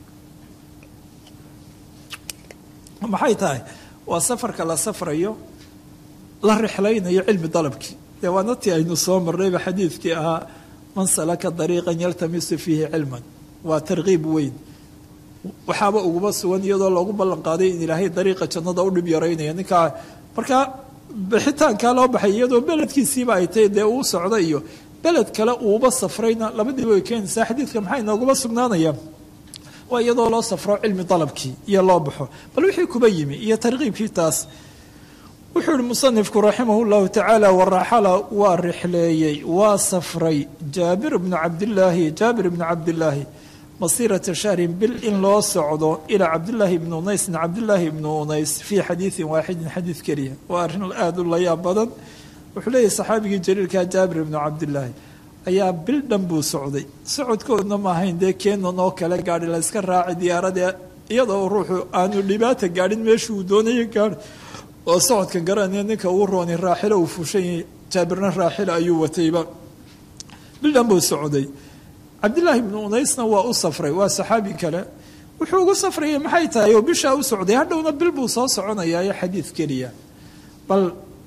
maxay tahay waa safarka la safrayo la rixlaynayo cilmi dalabkii dee waana tii aynu soo marnayba xadiidkii ahaa man salaka dariiqan yaltamisu fiihi cilman waa tarkiib weyn waxaaba uguma sugan iyadoo loogu ballan qaaday in ilaahay dariiqa jannada u dhib yaraynaya ninkaa markaa bixitaankaa loo baxay iyadoo beledkiisiiba ay tahay dee uu socda iyo beled kale uuba safrayna labadiiba way keenaysaa xadiidka maxaa inooguma sugnaanaya waa iyadoo loo safro cilmi dalabkii iyo loo baxo bal wixii kuba yimi iyo tarkiibkii taas wuxuu ihi musanifku raximah llahu tacaala waraxala waa rixleeyey waa safray jaabir bnu cabdilaahi jaabir bnu cabdilaahi masiirata shahrin bil in loo socdo ilaa cabdilaahi ibni unaysin cabdilaahi ibni unays fii xadiidin waaxidin xadiid keliya waa arrin aada u layaab badan wuxuu leeyahy saxaabigii jaliilka jaabir ibnu cabdilaahi ayaa bil dhan buu socday socodkoodna ma ahayn dee keenan oo kale gaadhi la yska raaci diyaaradee iyadoo ruuxu aanu dhibaata gaadhin meeshii uu doonaya gaadhi oo socodka garanaya ninka uu rooni raaxilo uu fushanyay jaabirna raaxilo ayuu watayba bil dhan buu socday cabdilaahi ibnu unaysna waa u safray waa saxaabi kale wuxuu ugu safrayay maxay tahay oo bishaa u socday hadhowna bil buu soo soconayaayo xadiid keliya bal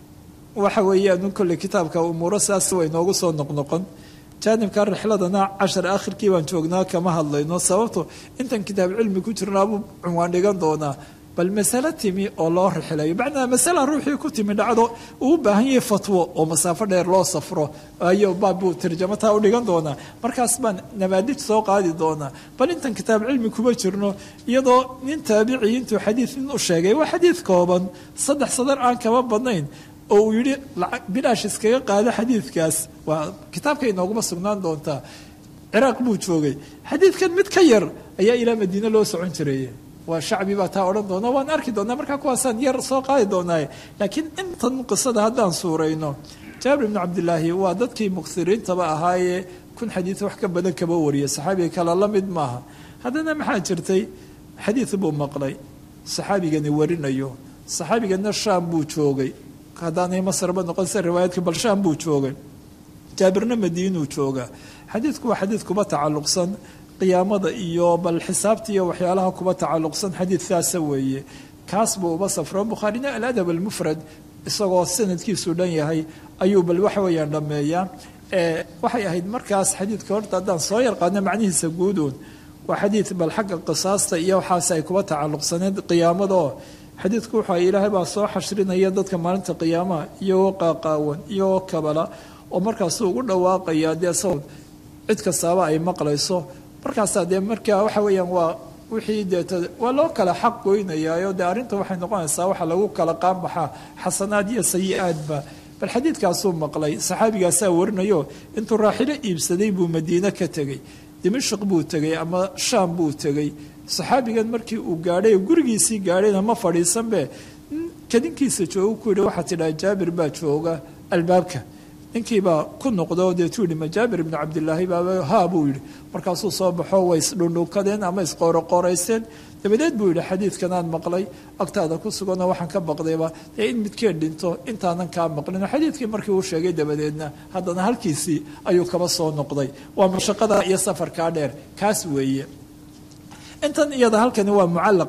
waxa weeyaan kolley kitaabka umuuro saas way noogu soo noqnoqon jaanibka rixladana cashar akhirkii baan joognaa kama hadlayno sababto intan kitaab cilmi ku jirnaabuu cunwaan dhigan doonaa bal masalo timi oo loo rixlayo macnaa masala ruuxii ku timi dhacdo uu baahan yahay fatwo oo masaafo dheer loo safro ayo baabbuu tarjamataa u dhigan doonaa markaas baan nabaadij soo qaadi doonaa bal intan kitaab cilmi kuma jirno iyadoo nin taabicii intuu xadiid nin u sheegay waa xadiid kooban saddex sadar aan kama badnayn oo uu yidhi bilaash iskaga qaado xadiidkaas waa kitaabka inooguma sugnaan doontaa ciraaq buu joogay xadiidkan mid ka yar ayaa ilaa madiine loo socon jiray waa shacbi baa taa odhan doona waan arki doonaa markaa kuwaasaan yar soo qaadi doonaaye laakiin intan qisada haddaan suurayno jaabir ibnu cabdilaahi waa dadkii muksiriintaba ahaayee kun xadiid wax ka badan kaba wariya saxaabiga kale la mid maaha haddana maxaa jirtay xadiid buu maqlay saxaabigani warinayo saxaabigana shaam buu joogay haddaanay masrba noqon se riwaayadka bal shaam buu joogay jaabirna madiinuu joogaa xadiidku waa xadiid kuba tacalluqsan qiyaamada iyo bal xisaabta iyo waxyaalaha kuba tacalluqsan xadiidkaasa weeye kaas buu uba safro bukhaarina aladab almufrad isagoo sanadkiisu dhan yahay ayuu bal waxa weeyaan dhammeeyaa waxay ahayd markaas xadiidka horta haddaan soo yarqaadno macnihiisa guuduun waa xadiid bal xagga qisaasta iyo waxaas ay kuba tacalluqsaneed qiyaamada oo xadiidku wuxuu ilaahay baa soo xashrinaya dadka maalinta qiyaamaha iyagoo qaaqaawan iyagoo kabala oo markaasuu ugu dhawaaqaya dee sawd cid kastaaba ay maqlayso markaasaa dee markaa waxa weeyaan waa wixii deeta waa loo kala xaq goynayaayo dee arrinta waxay noqonaysaa waxa lagu kala qaanbaxaa xasanaad iyo sayi-aadba bal xadiidkaasuu maqlay saxaabigaasaa warinayo intuu raaxilo iibsaday buu madiine ka tegey dimashq buu tegey ama shaam buu tegey saxaabigan markii uu gaadhay gurigiisii gaadhayna ma fadhiisanbe kadinkiisa jooga ku yihi waxaa tidhaha jaabir baa jooga albaabka ninkiibaa ku noqdo deetuu yihi ma jaabir ibnu cabdilaahi baaba haa buu yidhi markaasuu soo baxo way isdhundhunkadeen ama isqooroqooraysteen dabadeed buu yidhi xadiidkanaan maqlay agtaada ku suganoo waxaan ka baqdayba dee in midkeen dhinto intaanan kaa maqlin xadiidkii markii uu sheegay dabadeedna haddana halkiisii ayuu kaba soo noqday waa mashaqada iyo safarkaa dheer kaas weeye intan iyada halkani waa mucallaq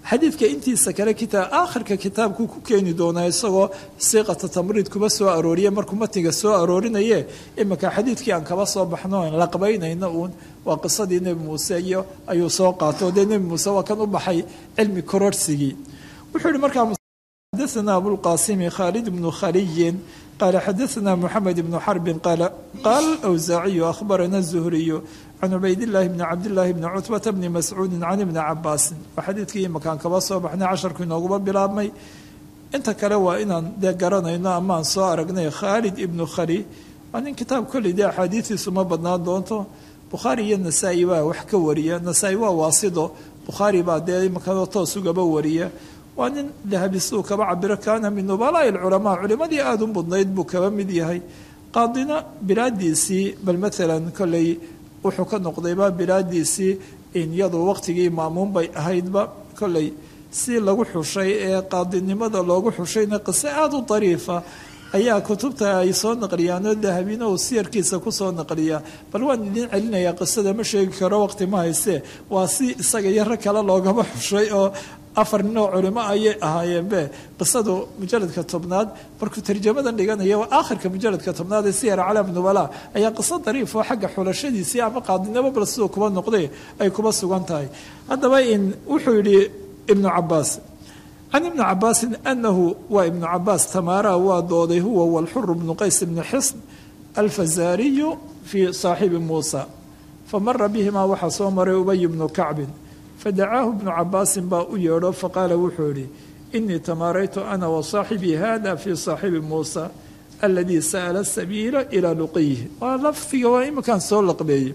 xadiidka intiisa kale kitaab aakhirka kitaabku ku keeni doonaa isagoo siiqata tamriid kuba soo arooriye markuu matiga soo aroorinaye iminka xadiidkii aan kaba soo baxno aan laqbaynayno uun waa qisadii nebi muuse iyo ayuu soo qaato dee nebi muuse waa kan u baxay cilmi kororhsigii wuxuu yihi markaa xadaثna abulqasimi khaalid bnu khaliyin qaala xadaثna moxamed bnu xarbin qaala qaala awsaaciyu akhbarana zuhriyu can cubaydillaahi bni cabdillaahi bni cutbata bni mascuudi can ibni cabaasin waa xadiidkii imakaan kaba soo baxnay casharku inooguba bilaabmay inta kale waa inaan dee garanayno amaan soo aragnay khaalid ibnu khali waa nin kitaab kolley dee axaadiistiisu ma badnaan doonto bukhaari iyo nasaa-i baa wax ka wariya nasaa-i waa waasido bukhaari baa dee imankao toos ugaba wariya waa nin dahabisuu kaba cabiro kaana min nubalaa'i alculamaa culimadii aada u mudnayd buu kaba mid yahay qaadina bilaadiisii bal maalan kolley wuxuu ka noqdayba bilaadiisii iyadu waqtigii maamuun bay ahaydba kolley si lagu xushay ee qaadinimada loogu xushayna qiso aada u dariifa ayaa kutubta ay soo naqliyaanoo dahabina uu siyarkiisa kusoo naqliyaa bal waan idin celinayaa qisada ma sheegi karo waqti ma hayse waa si isaga iyo rag kale loogaba xushay oo afar nin oo culimo ayay ahaayeenbe qisadu mujaladka tobnaad markuu tarjamadan dhiganaya aakhirka mujaladka tobnaad ee siyar calaam nubala ayaa qiso dariif oo xagga xulashadiisii ama qaadinimo bal siduu kuba noqday ay kuba sugan tahay haddaba in wuxuu yidhi ibnu cabaas can ibni cabaasin anahu waa ibnu cabaas tamaara waa dooday huwa walxuru bnu qays bni xisn alfazaariyu fii saaxibi muusa famara bihimaa waxaa soo maray ubay bnu kacbin fadacaahu bnu cabaasin baa u yeedho faqaala wuxuu yidhi inii tamaaraytu ana wasaaxibii hada fii saaxibi muusa aladii sa'ala sabiila ilaa luqiyihi waa lafdiga waa iminkaan soo laqbeeyey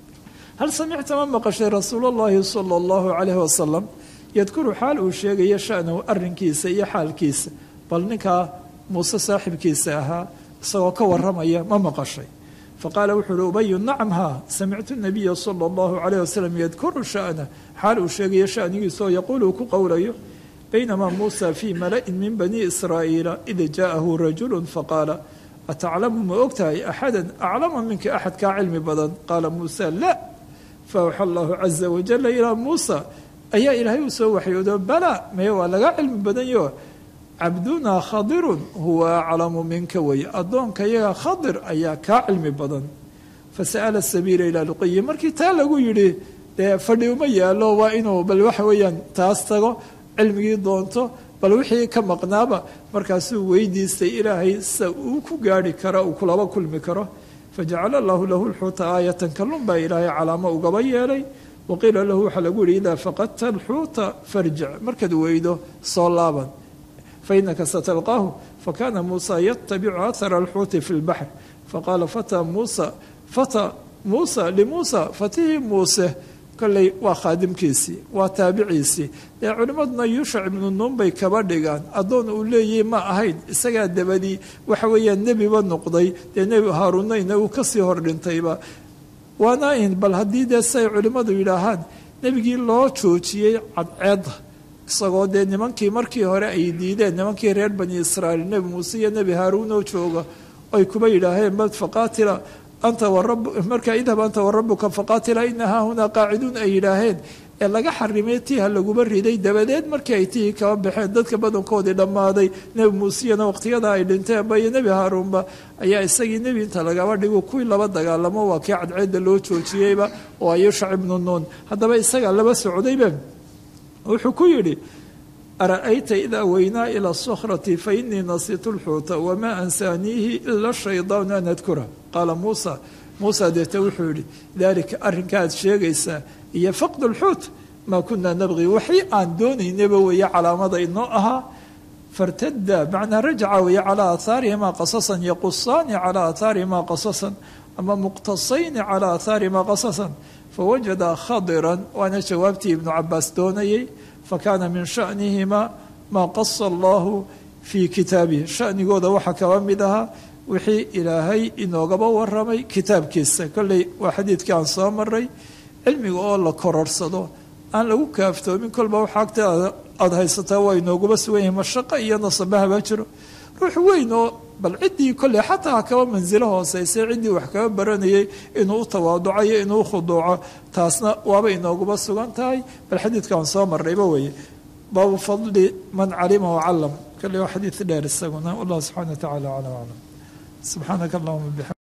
hal samicta ma maqashay rasuul اllahi sala اllahu calayh wasalam yadkuru xaal uu sheegayo shanahu arrinkiisa iyo xaalkiisa bal ninkaa muuse saaxibkiisa ahaa isagoo ka waramaya ma maqashay faqaala wuxuu uhi ubayu nacam haa samictu nabiya sala allahu calayh wasalam yadkuru sha'na xaal uu sheegayo shanigiisaoo yaquul uu ku qowlayo baynamaa muusa fii mala'in min bani israa'iila id jaa'ahu rajulu faqaala ataclamu ma ogtahay axadan aclama minka axad kaa cilmi badan qaala muusa la faawxa allahu caza wajala ilaa muusa ayaa ilaahay uu soo waxyoodo bala meye waa laga cilmi badanyo cabdunaa khadirun huwa aclamu minka wey addoonka yaga khadir ayaa kaa cilmi badan fasa'ala sabiila ilaa luqiyi markii taa lagu yidhi dee fadhi uma yaalo waa inuu bal waxa weeyaan taas tago cilmigii doonto bal wixii ka maqnaaba markaasuu weydiistay ilaahay sa uu ku gaari karo uu kulaba kulmi karo fajacala allahu lahu lxuuta aayatan kalun baa ilaahay calaamo ugaba yeelay waqiila lahu waxaa lagu yihi idaa faqadta alxuuta farjic markaad weydo soo laaban fainaka satalqaahu fakana muusa yatabicu ahara alxuuti fi lbaxr faqaala fata muusa fata muusa limuusa fatihii muuse kolley waa khaadimkiisii waa taabiciisii dee culimmaduna yuushac ibnu nuun bay kaba dhigaan addoon uu leeyahy ma ahayn isagaa dabadii waxa weeyaan nebiba noqday dee nebi haaruunayna uu kasii hor dhintayba waana in bal haddii dee siay culimmadu yidhaahaan nebigii loo joojiyey cadceedda isagoo dee nimankii markii hore ay diideen nimankii reer bani israa'iil nebi muuse iyo nebi haaruunoo jooga ay kuba yidhaaheen bal faqaatila anta warab markaa idhab anta warabuka faqaatila ina haahunaa qaaciduun ay yidhaaheen ee laga xarimay tiiha laguba riday dabadeed markii ay tihii kaba baxeen dadka badankoodii dhammaaday nebi muuseyana waqtiyada ay dhinteenba iyo nebi haaruunba ayaa isagii nebi inta lagaba dhigo kuwii laba dagaalamo waa kii cadceedda loo joojiyeyba oo ayushac ibnu nuun haddaba isagaa laba socdayba wuxuu ku yidhi ara'ayta idaa weynaa ila sukhrati fa inii nasiitu lxuuta wamaa ansaaniihi ila shaydaanu an adkura qaala muusa muusa deete wuxuu yidhi daalika arrinkaad sheegaysaa iyo faqd lxuut maa kunaa nabqi waxii aan doonaynaba weeye calaamada inoo ahaa fartada macnaa rajaca weeye calaa aathaarihimaa qasasan yaqusaani calaa aathaarihimaa qasasan ama muqtasayni calaa aathaarihimaa qasasan fawajada khadiran waana jawaabtii ibnu cabaas doonayey fakana min shanihimaa maa qasa allahu fii kitaabihi shanigooda waxaa kaba mid ahaa wixii ilaahay inoogaba waramay kitaabkiisa kolley waa xadiidkii aan soo maray cilmiga oo la kororsado aan lagu kaaftoomin kolba waxa agta aada haysataa waa inooguba sugan yahay mashaqo iyo nasabahaba jiro ruux weyn oo bal ciddii kolley xataa ha kaba mansilo hooseysa ciddii wax kaba baranayay inuu u tawaaducayo inuu khuduuco taasna waaba inooguba sugan tahay bal xadiidkaan soo marnayba weeye baabu fadli man calima wacalam kale waa xadiid dheer isaguna wallahu subxana wa tacala aclam aclam subxaanaka allahuma bixam